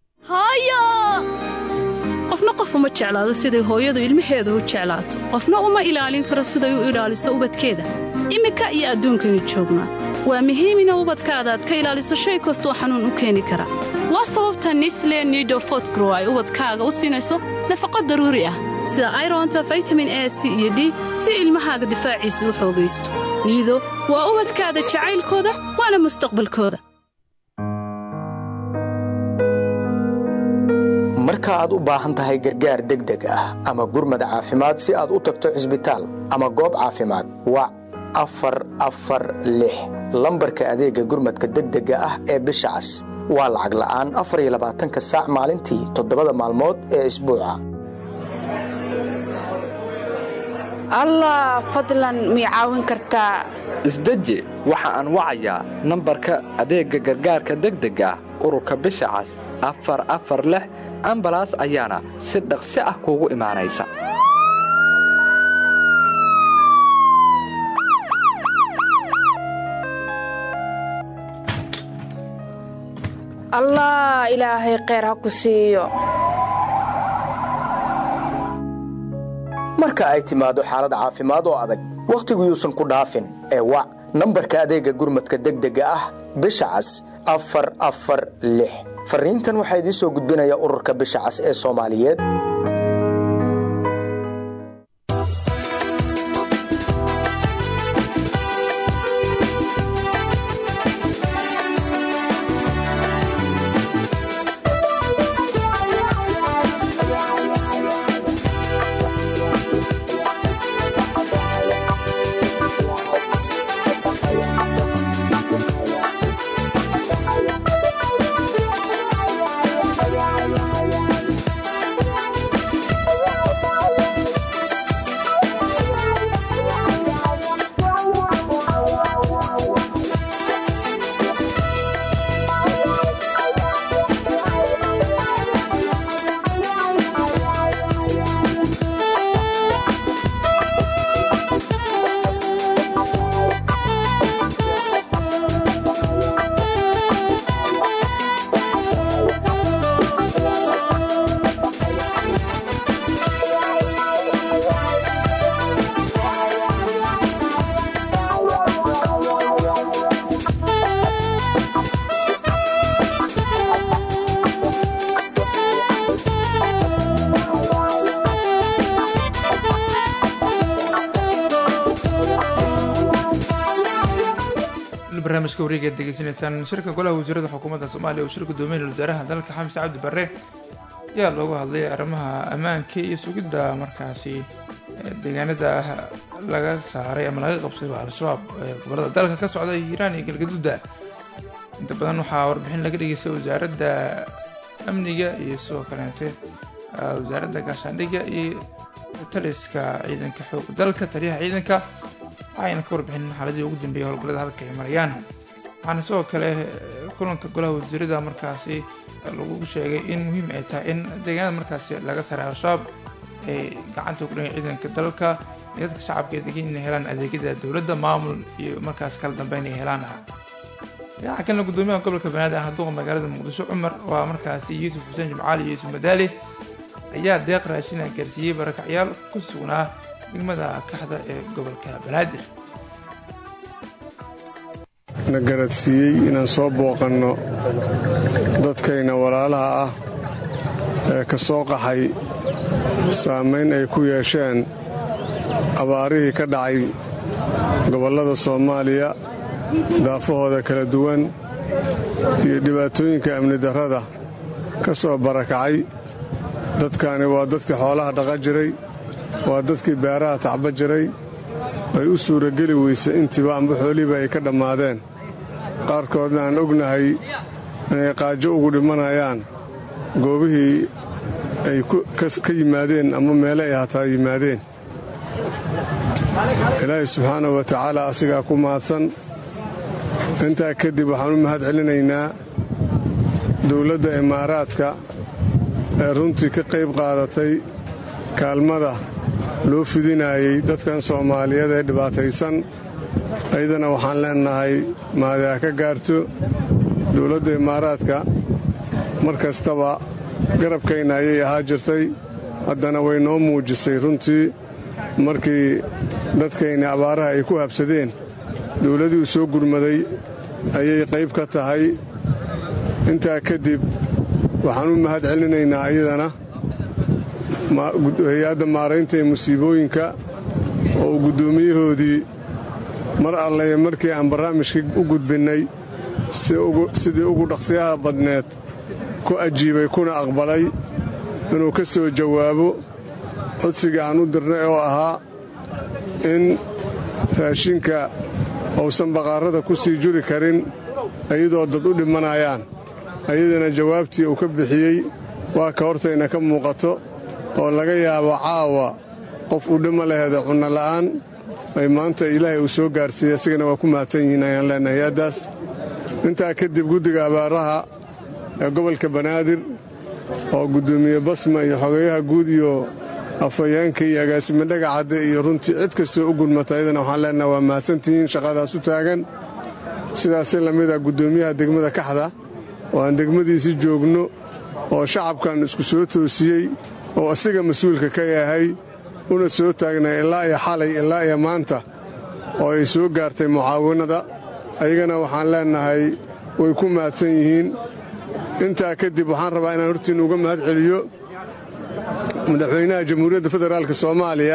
qofna qof uma jeclaado siday hooyadu ilmaheeda u jeclaato qofna uma ilaalin karo siday u ilaaliso ubadkeeda iminka iyo adduunkaynu joognaa waa muhiim ina ubadkaada aad ka ilaaliso shay kastoo xanuun u keeni kara waa sababta nisle nidofotgrow ay ubadkaaga u siinayso nafaqo daruuri ah sida aironta vitamin a c iyo d si ilmahaaga difaaciisa u xoogaysto niido waa ubadkaada jacaylkooda waana mustaqbalkooda marka aad u baahan tahay gargaar degdeg ah ama gurmad caafimaad si aad u tagto cisbitaal ama goob caafimaad wac afar afar lix lambarka adeegga gurmadka degdega ah ee bisha cas waa lacag la'aan afar iyo labaatanka saac maalintii toddobada maalmood ee isbuuca allah fadlan mii caawin kartaa isdeji waxa aan wacayaa nambarka adeegga gargaarka degdega ah ururka bisha cas afar afar lix ambalaas ayaana si dhaqsi ah kuugu imaanaysa allah ilaahay kheyr ha ku siiyo marka ay timaado xaalad caafimaad oo adag wakhtigu yuusan ku dhaafin ee wac nambarka adeegga gurmadka degdega ah bisha cas afar afar lix farriintan waxaa idiin soo gudbinaya ururka bisha cas ee soomaaliyeed barnaamijka wareegaad degeysanaysaan shirka golaha wasiirada xukuumadda soomaaliya oo shir gudoomiye wasaaraha dalka xamis cabdi barre ayaa loogu hadlay arrimaha ammaanka iyo sugidda markaasi deegaanada laga saaray ama laga qabsaday al-shabaab ee gobolada dalka ka socda hiiraan iyo galgaduuda inta badan waxaa warbixin laga dhageystay wasaaradda amniga iyo sidoo kaleete wasaaradda gaashaandhigga iyo taliska ciidanka xoog dalka taliyaha ciidanka waxayna ka warbixin xaaladii ugu dambeeyay howlgallada halka ay marayaan waxaana sidoo kale kulanka golaha wasiirada markaasi lagu sheegay in muhiim ay tahay in deegaanada markaasi laga saray al-shabaab ay gacanta ku dhigan ciidanka dalka iyo dadka shacabka ee degan inay helaan adeegyada dowladda maamul iyo markaas kala dambeyn ay helaan dhinaca kalena gudoomiyaha gobolka banaadir ah duqa magaalada muqdisho cumar waa markaasi yuusuf xuseen jimcaali iyo yuusuf madaali ayaa deeq raashina gaarsiiyey barakacyaal ku sugnaa degmada kaxda ee gobolka banaadir na garadsiiyey inaan soo booqanno dadkayna walaalaha ah ee ka soo qaxay saamayn ay ku yeesheen abaarihii ka dhacay gobollada soomaaliya daafahooda kala duwan iyo dhibaatooyinka amni darrada ka soo barakacay dadkaani waa dadkii xoolaha dhaqa jiray waa dadkii beeraha tacba jiray ay u suurageli weysay intiiba amba xoolihiiba ay ka dhammaadeen qaarkoodna aan ognahay inay qaajo ugu dhimanayaan goobihii ay ka yimaadeen ama meele ay hataa yimaadeen ilaahay subxaanahu wa tacaala asigaa ku mahadsan intaa kadib waxaan u mahad celinaynaa dowladda imaaraadka ee runtii ka qayb qaadatay kaalmada loo fidinaayey dadkan soomaaliyeed ee dhibaataysan ayadana waxaan leennahay maadaa ka gaarto dowladda imaaraadka mar kastaba garabkayna ayay ahaa jirtay haddana way noo muujisay runtii markii dadkayna abaaraha ay ku habsadeen dowladii u soo gurmaday ayay qayb ka tahay intaa kadib waxaan u mahad celinaynaa ayadana hay-adda maaraynta ee musiibooyinka oo uu guddoomiyahoodii mar allaye markii aan barnaamijkii u gudbinnay sidii ugu dhaqsiyaha badneed ku ajiibay kuna aqbalay inuu ka soo jawaabo codsiga aan u dirnay oo ahaa in raashinka uusan baqaarada ku sii juri karin iyadoo dad u dhimanayaan ayadana jawaabtii uu ka bixiyey waa ka hortayna ka muuqato oo laga yaabo caawa qof uu dhima laheeda cunno la'aan ay maanta ilaahay uu soo gaarsiiyey asigana waa ku mahadsan yihiin ayaan leenahay hay-addaas intaa kadib guddiga abaaraha ee gobolka banaadir oo guddoomiye basma iyo xogeeyaha guud iyo afhayeenka iyo agaasime dhagacadde iyo runtii cid kastoo u gudmata ayadana waxaan leenaha waa mahadsantihiin shaqadaas u taagan sidaasi lamid a guddoomiyaha degmada kaxda oo aan degmadiisi joogno oo shacabkan isku soo toosiyey oo asiga mas-uulka ka yahay una soo taagnay ilaa iyo xalay ilaa iyo maanta oo ay soo gaartay mucaawanada ayagana waxaan leennahay way ku mahadsan yihiin intaa kadib waxaan rabaa inaan hortiinna uga mahad celiyo madaxweynaha jamhuuriyadda federaalk soomaaliya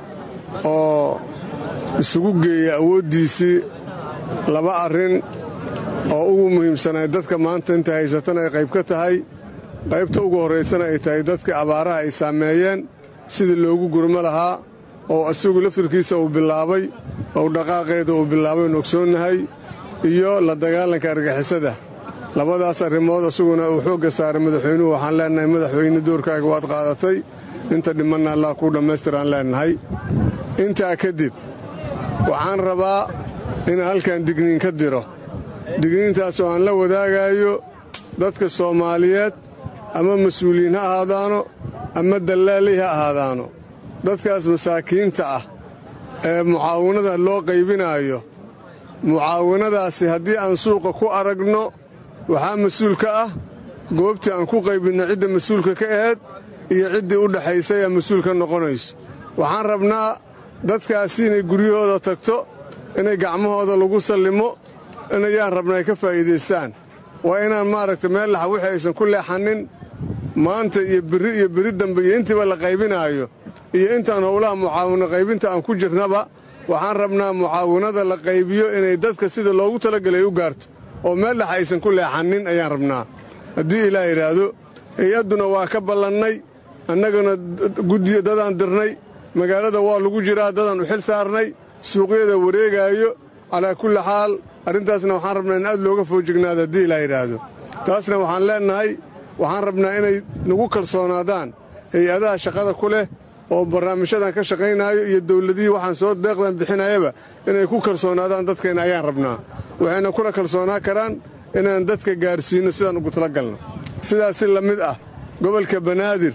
oo isugu geeya awooddiisii laba arrin oo ugu muhiimsanay dadka maanta inta haysatana ay qayb ka tahay qaybta ugu horraysana ay tahay dadka abaaraha ay saameeyeen sidii loogu gurmo lahaa oo asigu laftirkiisa uu bilaabay ou dhaqaaqeeda uu bilaabay oon ogsoonnahay iyo la dagaalanka argixisada labadaas arrimood isaguna uu xoogga saaray madaxweynuhu waxaan leennahay madaxweyne doorkaaga waad qaadatay inta dhimanna allah kuu dhammaystiraan leennahay intaa kadib waxaan rabaa inaan halkan digniin ka diro digniintaasoo aan la wadaagaayo dadka soomaaliyeed ama mas-uuliyiin ha ahaadaano ama dallaalay ha ahaadaano dadkaas masaakiinta ah ee mucaawanada loo qaybinaayo mucaawanadaasi haddii aan suuqa ku aragno waxaa mas-uul ka ah goobtii aan ku qaybinno cidda mas-uulka ka ahayd iyo ciddii u dhaxaysay aa mas-uul ka noqonayso waxaan rabnaa dadkaasi inay guryahooda tagto inay gacmahooda lagu sallimo inayaan rabna ay ka faa'iidaystaan waa inaan maaragta meel laxa wixii aysan ku leexannin maanta iyo birri iyo beri dambe iyo intiiba la qaybinaayo iyo intaan howlaha mucaawino qaybinta aan ku jirnaba waxaan rabnaa mucaawinada la qaybiyo inay dadka sida loogu talagelay u gaarto oo meel dhex aysan ku leexannin ayaan rabnaa haddii ilaah yidhaahdo hay-adduna waa ka ballannay annaguna guddiyo dadaan dirnay magaalada waa lagu jiraa dadaan u xil saarnay suuqyada wareegaayo calaa kulli xaal arrintaasna waxaan rabnaa in aad looga foojignaado haddii ilaah yidhaahdo taasna waxaan leennahay waxaan rabnaa inay nagu kalsoonaadaan hay-adaha shaqada ku leh oo barnaamijyadan ka shaqaynaayo iyo dawladihii waxaan soo deeqdan bixinayaba inay ku kalsoonaadaan dadkeenna ayaan rabnaa waxayna kula kalsoonaa karaan inaan dadka gaarsiinno sidaan ugu talagalno sidaasi la mid ah gobolka banaadir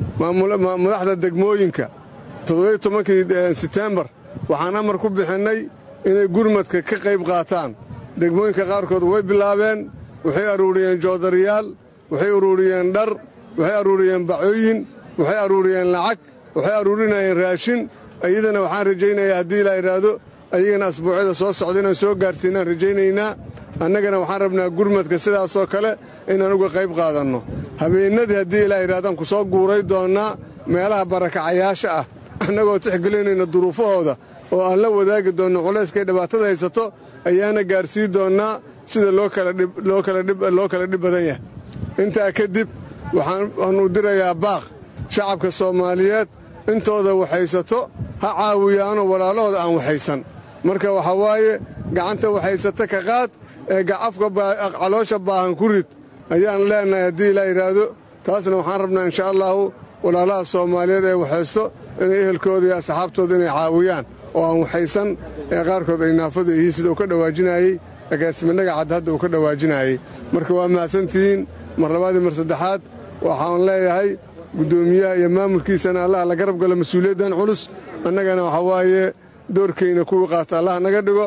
madaxda degmooyinka toddobiyo tobankii setembar waxaan amar ku bixinnay inay gurmadka ka qayb qaataan degmooyinka qaarkood way bilaabeen waxay aruuriyeen joodariyaal waxay aruuriyeen dhar waxay aruuriyeen bacooyin waxay aruuriyeen lacag waxay aruurinayeen raashin iyadana waxaan rajaynayaa haddii ilaa idhaahdo ayagana asbuucyada soo socda inaan soo gaarsiinaan rajaynaynaa annagana waxaan rabnaa gurmadka sidaasoo kale inaan uga qayb qaadanno habeennadii haddii ilaa yidhahdaan ku soo guuray doonnaa meelaha barakacayaasha ah annagoo tixgelinayna duruufahooda oo aan la wadaagi doonno culayskay dhibaatada haysato ayaana gaarsii doonnaa sida loo kala dhib badan yahay intaa kadib waxaanu dirayaa baaq shacabka soomaaliyeed intooda waxaysato ha caawiyaanoo walaalahooda aan waxaysan marka waxaa waaye gacanta waxaysata ka qaad ee afka caloosha baahan ku rid ayaan leennahay haddii ilaa yidhaahdo taasna waxaan rabnaa insha allaahu walaalaha soomaaliyeed ee waxaysto inay ehelkooda iyo asxaabtooda inay caawiyaan oo aan waxaysan ee qaarkood ay naafada yihiin sida uu ka dhawaajinaayey agaasiminaga cadd hadda uu ka dhawaajinaayey marka waa mahadsantihiin mar labaadii mar saddexaad waxaan leeyahay guddoomiyaha iyo maamulkiisana allah la garab galo mas-uuliyaddan culus annagana waxaa waaye doorkayna kuwii qaata allah naga dhigo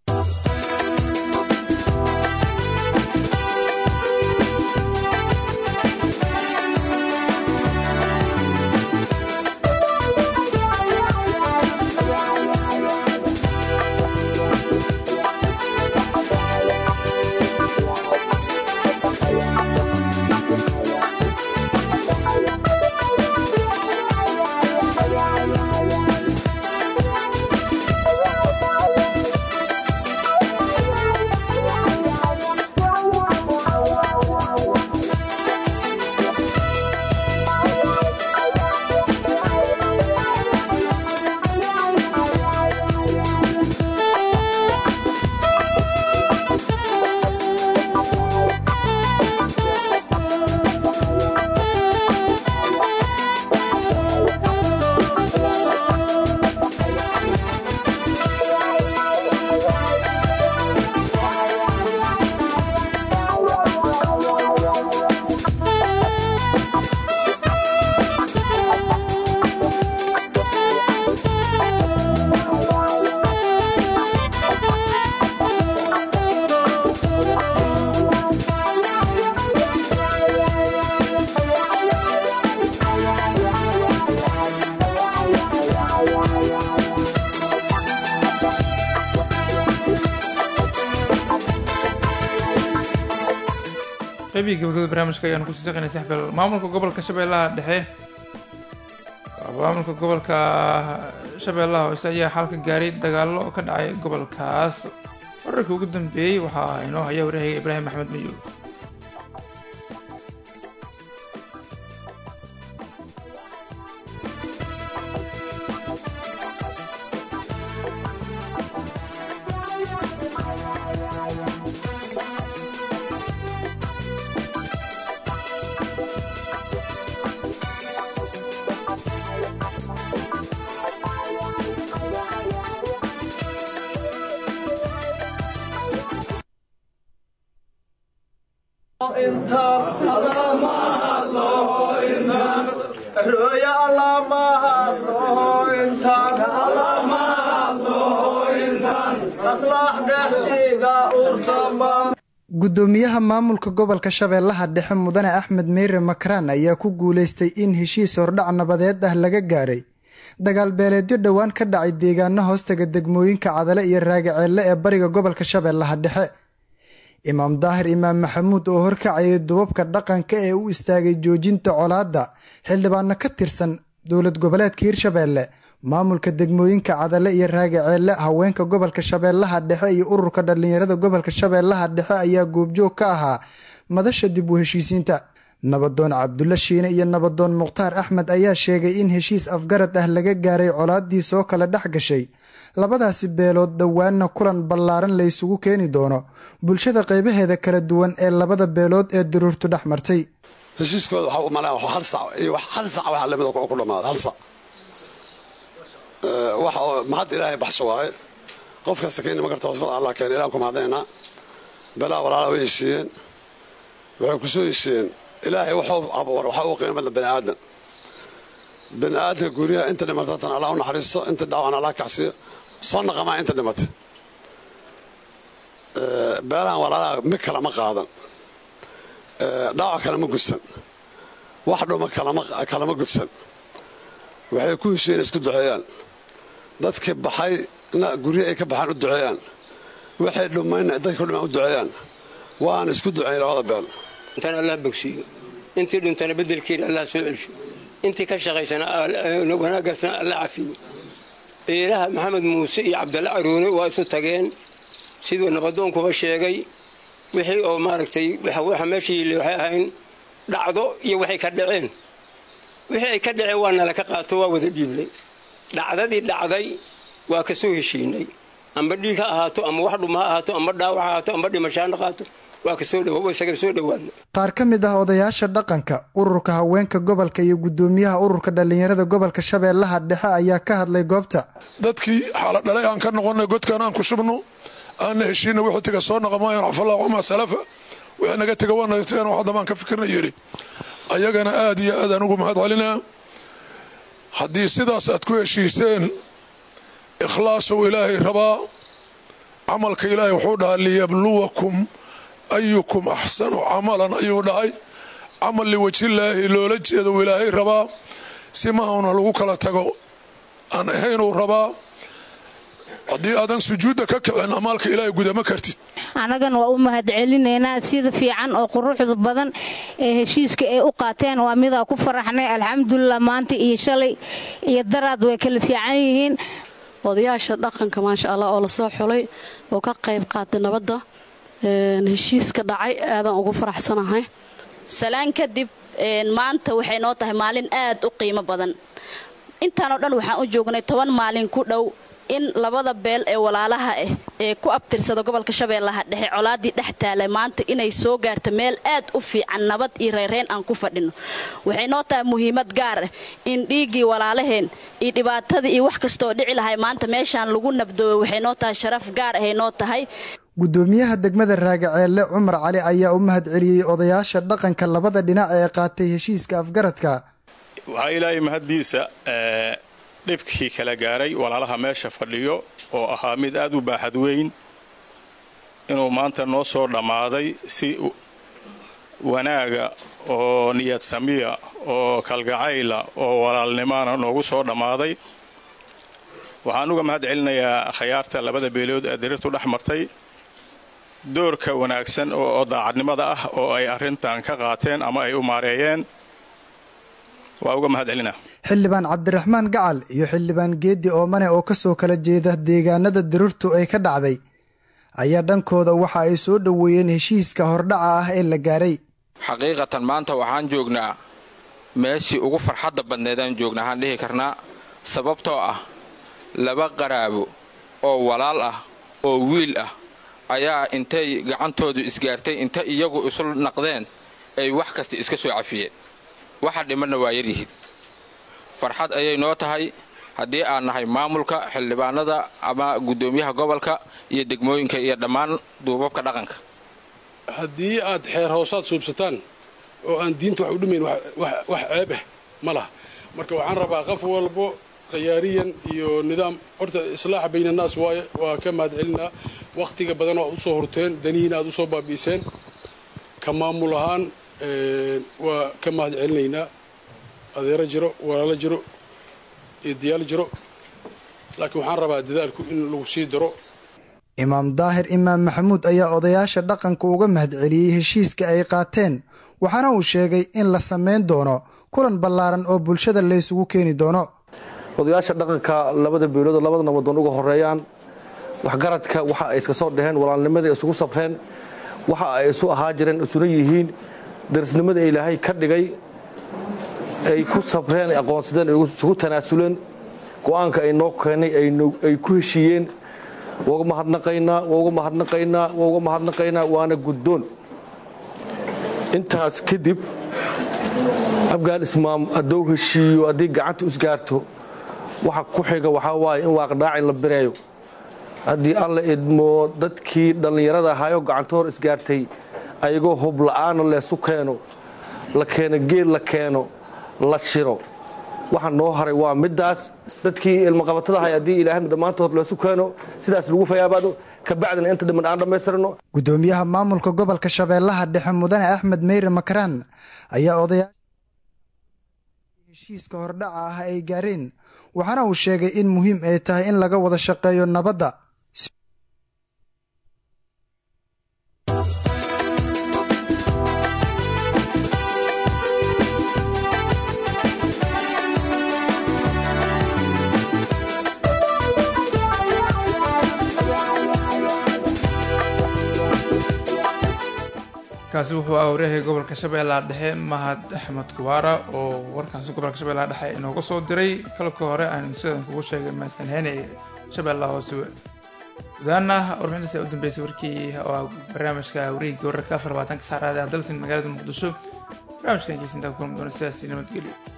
qaybihii gabagabada barnaamijka ayaanu kusii saqaynay saxbel maamulka gobolka shabeellaha dhexe maamulka gobolka shabeellaha hoose ayaa xalka gaaray dagaallo ka dhacay gobolkaas wararkii ugu dambeeyey waxaa inoo haya waryahaga ibraahim axmed mayow gudoomiyaha maamulka gobolka shabeellaha dhexe mudane axmed meyre makraan ayaa ku guuleystay in heshiis hordhac nabadeed ah laga gaaray dagaal beeleedyo dhowaan ka dhacay deegaano hoostaga degmooyinka cadale iyo raagaceelle ee bariga gobolka shabeellaha dhexe imaam daahir imaam maxamuud oo horkacayay dubabka dhaqanka ee u istaagay joojinta colaadda xildhibaano ka tirsan dowlad goboleedka hirshabeelle maamulka degmooyinka cadale iyo raagaceelle haweenka gobolka shabeellaha dhexe iyo ururka dhallinyarada gobolka shabeellaha dhexe ayaa goobjoog ka ahaa madasha dib u heshiisiinta nabadoon cabdulla shiine iyo nabadoon mukhtaar axmed ayaa sheegay in heshiis afgarad ah laga gaaray colaadii soo kala dhex gashay labadaasi beelood dhowaanna kulan ballaaran la isugu keeni doono bulshada qaybaheeda kala duwan ee labada beelood ee duruurtu dhex martay heshiiskooda waxaa u malaa hal sac iyo hal sac waxa lamida ku dhammaada hal sac wax oo mahad ilaahay baxsho waaye qof kasta keeni ma karta wasfada allah keena ilaan ku mahadnaynaa belaa walaala way heshiiyeen waxay ku soo heshiiyeen ilaahay waxuu abuura waxa uu qiimo badan bani aadan bani aadamka guryaha inta dhimato tan allah u naxariisto inta dhaawan allah kacsiyo soo naqamaa inta dhimatay beelahan walaalaha mid kale ma qaadan dhaawac kale ma gudsan wax dhuma kalama gudsan waxay ku heshiiyeen isku duceeyaan dadkii baxay na guryo ay ka baxaan u duceeyaan waxay dhumayna dadka dhumaan u duceeyaan waana isku duceyn labada beel intaan allah bogsiiyo intii dhintana bedelkeeda allah soo celsho intii ka shaqaysana wanaagaasna alla cafiyo eelaha maxamed muuse iyo cabdalle caruune waa isu tageen siduu nabadoonkuba sheegay wixii oo maaragtay waxa meesha yili waxay ahayn dhacdo iyo waxay ka dhaceen wixii ay ka dhaceen waa nala ka qaato waa wada dhiiblay dhacdadii dhacday waa ka soo heshiinay amba dhiig ha ahaato ama wax dhuma ha ahaato amba dhaawac ha ahaato amba dhimasho ha naqaato waa kasoo isaga soo dhowaadna qaar ka mid ah odayaasha dhaqanka ururka haweenka gobolka iyo guddoomiyaha ururka dhallinyarada gobolka shabeellaha dhexe ayaa ka hadlay goobta dadkii xaaladhalay aan ka noqonnay godkaan aan ku shubno aanna heshiina wixii taga soo noqo maayan xafallah wamaa salafa wixii naga tega waa naga tegeen wax haddabaan ka fikirna yidhi ayagana aad iyo aad aan ugu mahad celinaa haddii sidaas aad ku heshiiseen ikhlaasow ilaahay rabaa camalka ilaahay wuxuu dhahaa liyabluwakum ayukum axsanu camalan ayuu dhahay camal liwajillaahi loola jeedo ilaahay rabaa si mahauna lagu kala tago aan ahaynuu rabaa haddii aadan sujuudda ka kicin amaalka ilaahay gudama kartid annagana waa u mahadcelinaynaa sida fiican oo quruxda badan ee heshiiska ay u qaateen waa midaa ku faraxnay alxamdulilah maanta iyo shalay iyo daraad way kala fiican yihiin odayaasha dhaqanka maasha allah oo lasoo xulay oo ka qayb qaatay nabadda heshiiska dhacay aadaan ugu faraxsanahay salaan kadib maanta waxay noo tahay maalin aad u qiimo badan intaanoo dhan waxaan u joognay toban maalin ku dhow in labada beel ee walaalaha ah ee ku abtirsada gobolka shabeellaha dhexe colaadii dhex taalay maanta inay soo gaarto meel aad u fiican nabad iyo reyreen aan ku fadhino waxay noo tahay muhiimad gaar ah in dhiiggii walaalaheen iyo dhibaatadii iyo wax kastaoo dhici lahay maanta meeshaan lagu nabdoobo waxay noo tahay sharaf gaar ahay noo tahay guddoomiyaha degmada raagaceelle cumar cali ayaa u mahad celiyey odayaasha dhaqanka labada dhinac ee qaatay heshiiska afgaradka waxaa ilaahay mahaddiisa dhibkii kala gaaray walaalaha meesha fadhiyo oo ahaa mid aad u baaxad weyn inuu maanta noo soo dhammaaday si wanaaga oo niyad samiya oo kalgacayla oo walaalnimaana noogu soo dhammaaday waxaan uga mahad celinayaa akhyaarta labada beelood ee dirirtu dhex martay doorka wanaagsan oo daacadnimada ah oo ay arrintan ka qaateen ama ay u maareeyeen waa uga mahad celinaa xildhibaan cabdiraxmaan gacal iyo xildhibaan geeddi oomane oo ka soo kala jeeda deegaanada dirirtu ay ka dhacday ayaa dhankooda waxa ay soo dhoweeyeen heshiiska hordhaca ah ee la gaaray xaqiiqatan maanta waxaan joognaa meeshii ugu farxadda badneedaan joognaa waxaan dhihi karnaa sababtoo ah laba qaraabo oo walaal ah oo wiil ah ayaa intay gacantoodu isgaartay inta iyagu isu naqdeen ay wax kasta iska soo cafiyeen waxa dhimanna waa yaryihiin farxad ayay noo tahay haddii aan nahay maamulka xildhibaanada ama guddoomiyaha gobolka iyo degmooyinka iyo dhammaan duubabka dhaqanka haddii aad xeer hoosaad suubsataan oo aan diinta wax u dhimayn wax ceeb ah ma laha marka waxaan rabaa qof walbo khiyaariyan iyo nidaam horta islaaxa baynannaas waaye waa ka mahad celinaa wakhtiga badan oo aad usoo horteen danihiina aad usoo baabi'iseen ka maamul ahaan waa ka mahad celinaynaa adeero jiro walaalo jiro iyo diyaal jiro laakiin waxaan rabaa dadaalku in lagu sii daro imaam daahir imaam maxamuud ayaa odayaasha dhaqanka uga mahad celiyey heshiiska ay qaateen waxaana uu sheegay in la samayn doono kulan ballaaran oo bulshada laysugu keeni doono odayaasha dhaqanka labada beelood labada nabadoon uga horeeyaan waxgaradka waxa ay iska soo dhaheen walaalnimadai isugu sabreen waxa ay isu ahaa jireen isuna yihiin darisnimada ilaahay ka dhigay ay ku sabreen ay aqoonsadeen ay isugu tanaasuleen go'aanka ay noo keenay ay ku heshiiyeen wauga mahadnaqaynaa wauga mahadnaqaynaa wauga mahadnaqaynaa waana guddoon intaas kadib abgaal ismaam hadduu heshiiyo haddii gacanta isgaarto waxa ku xiga waxaa waaye in waaqdhaacin la bireeyo haddii alla idmo dadkii dhallinyarada ahaayo gacanta hor isgaartay ayagoo hubla'aana leesu keeno la keeno geel la keeno la shiro waxa noo haray waa middaas dadkii ilmaqabatada ahay haddii ilaahay dhammaantood leesu keeno sidaas lagu fayaabaado kabacdina inta dhiman aan dhammaystirno guddoomiyaha maamulka gobolka shabeellaha dhexe mudane axmed meyre makaraan ayaa odayaasha heshiiska hordhaca ah ay gaareen waxaana uu sheegay in muhiim ay tahay in laga wada shaqeeyo nabadda kaasi wuxuu ah waryahay gobolka shabeellaha dhexe mahad axmed kuwaara oo warkaasi gobolka shabeellaha dhexe inooga soo diray kalka hore aan sidan kugu sheegay maasanheen ee shabeellaha hoose gudaana warbixintaas ayaa u dambeysay warkii oo ah barnaamijka wareegii wararka afar labaatanka saacraad ee dalsan magaalada muqdisho barnaamijkan geysintaa kulmi doona sidaasi nabadgelyo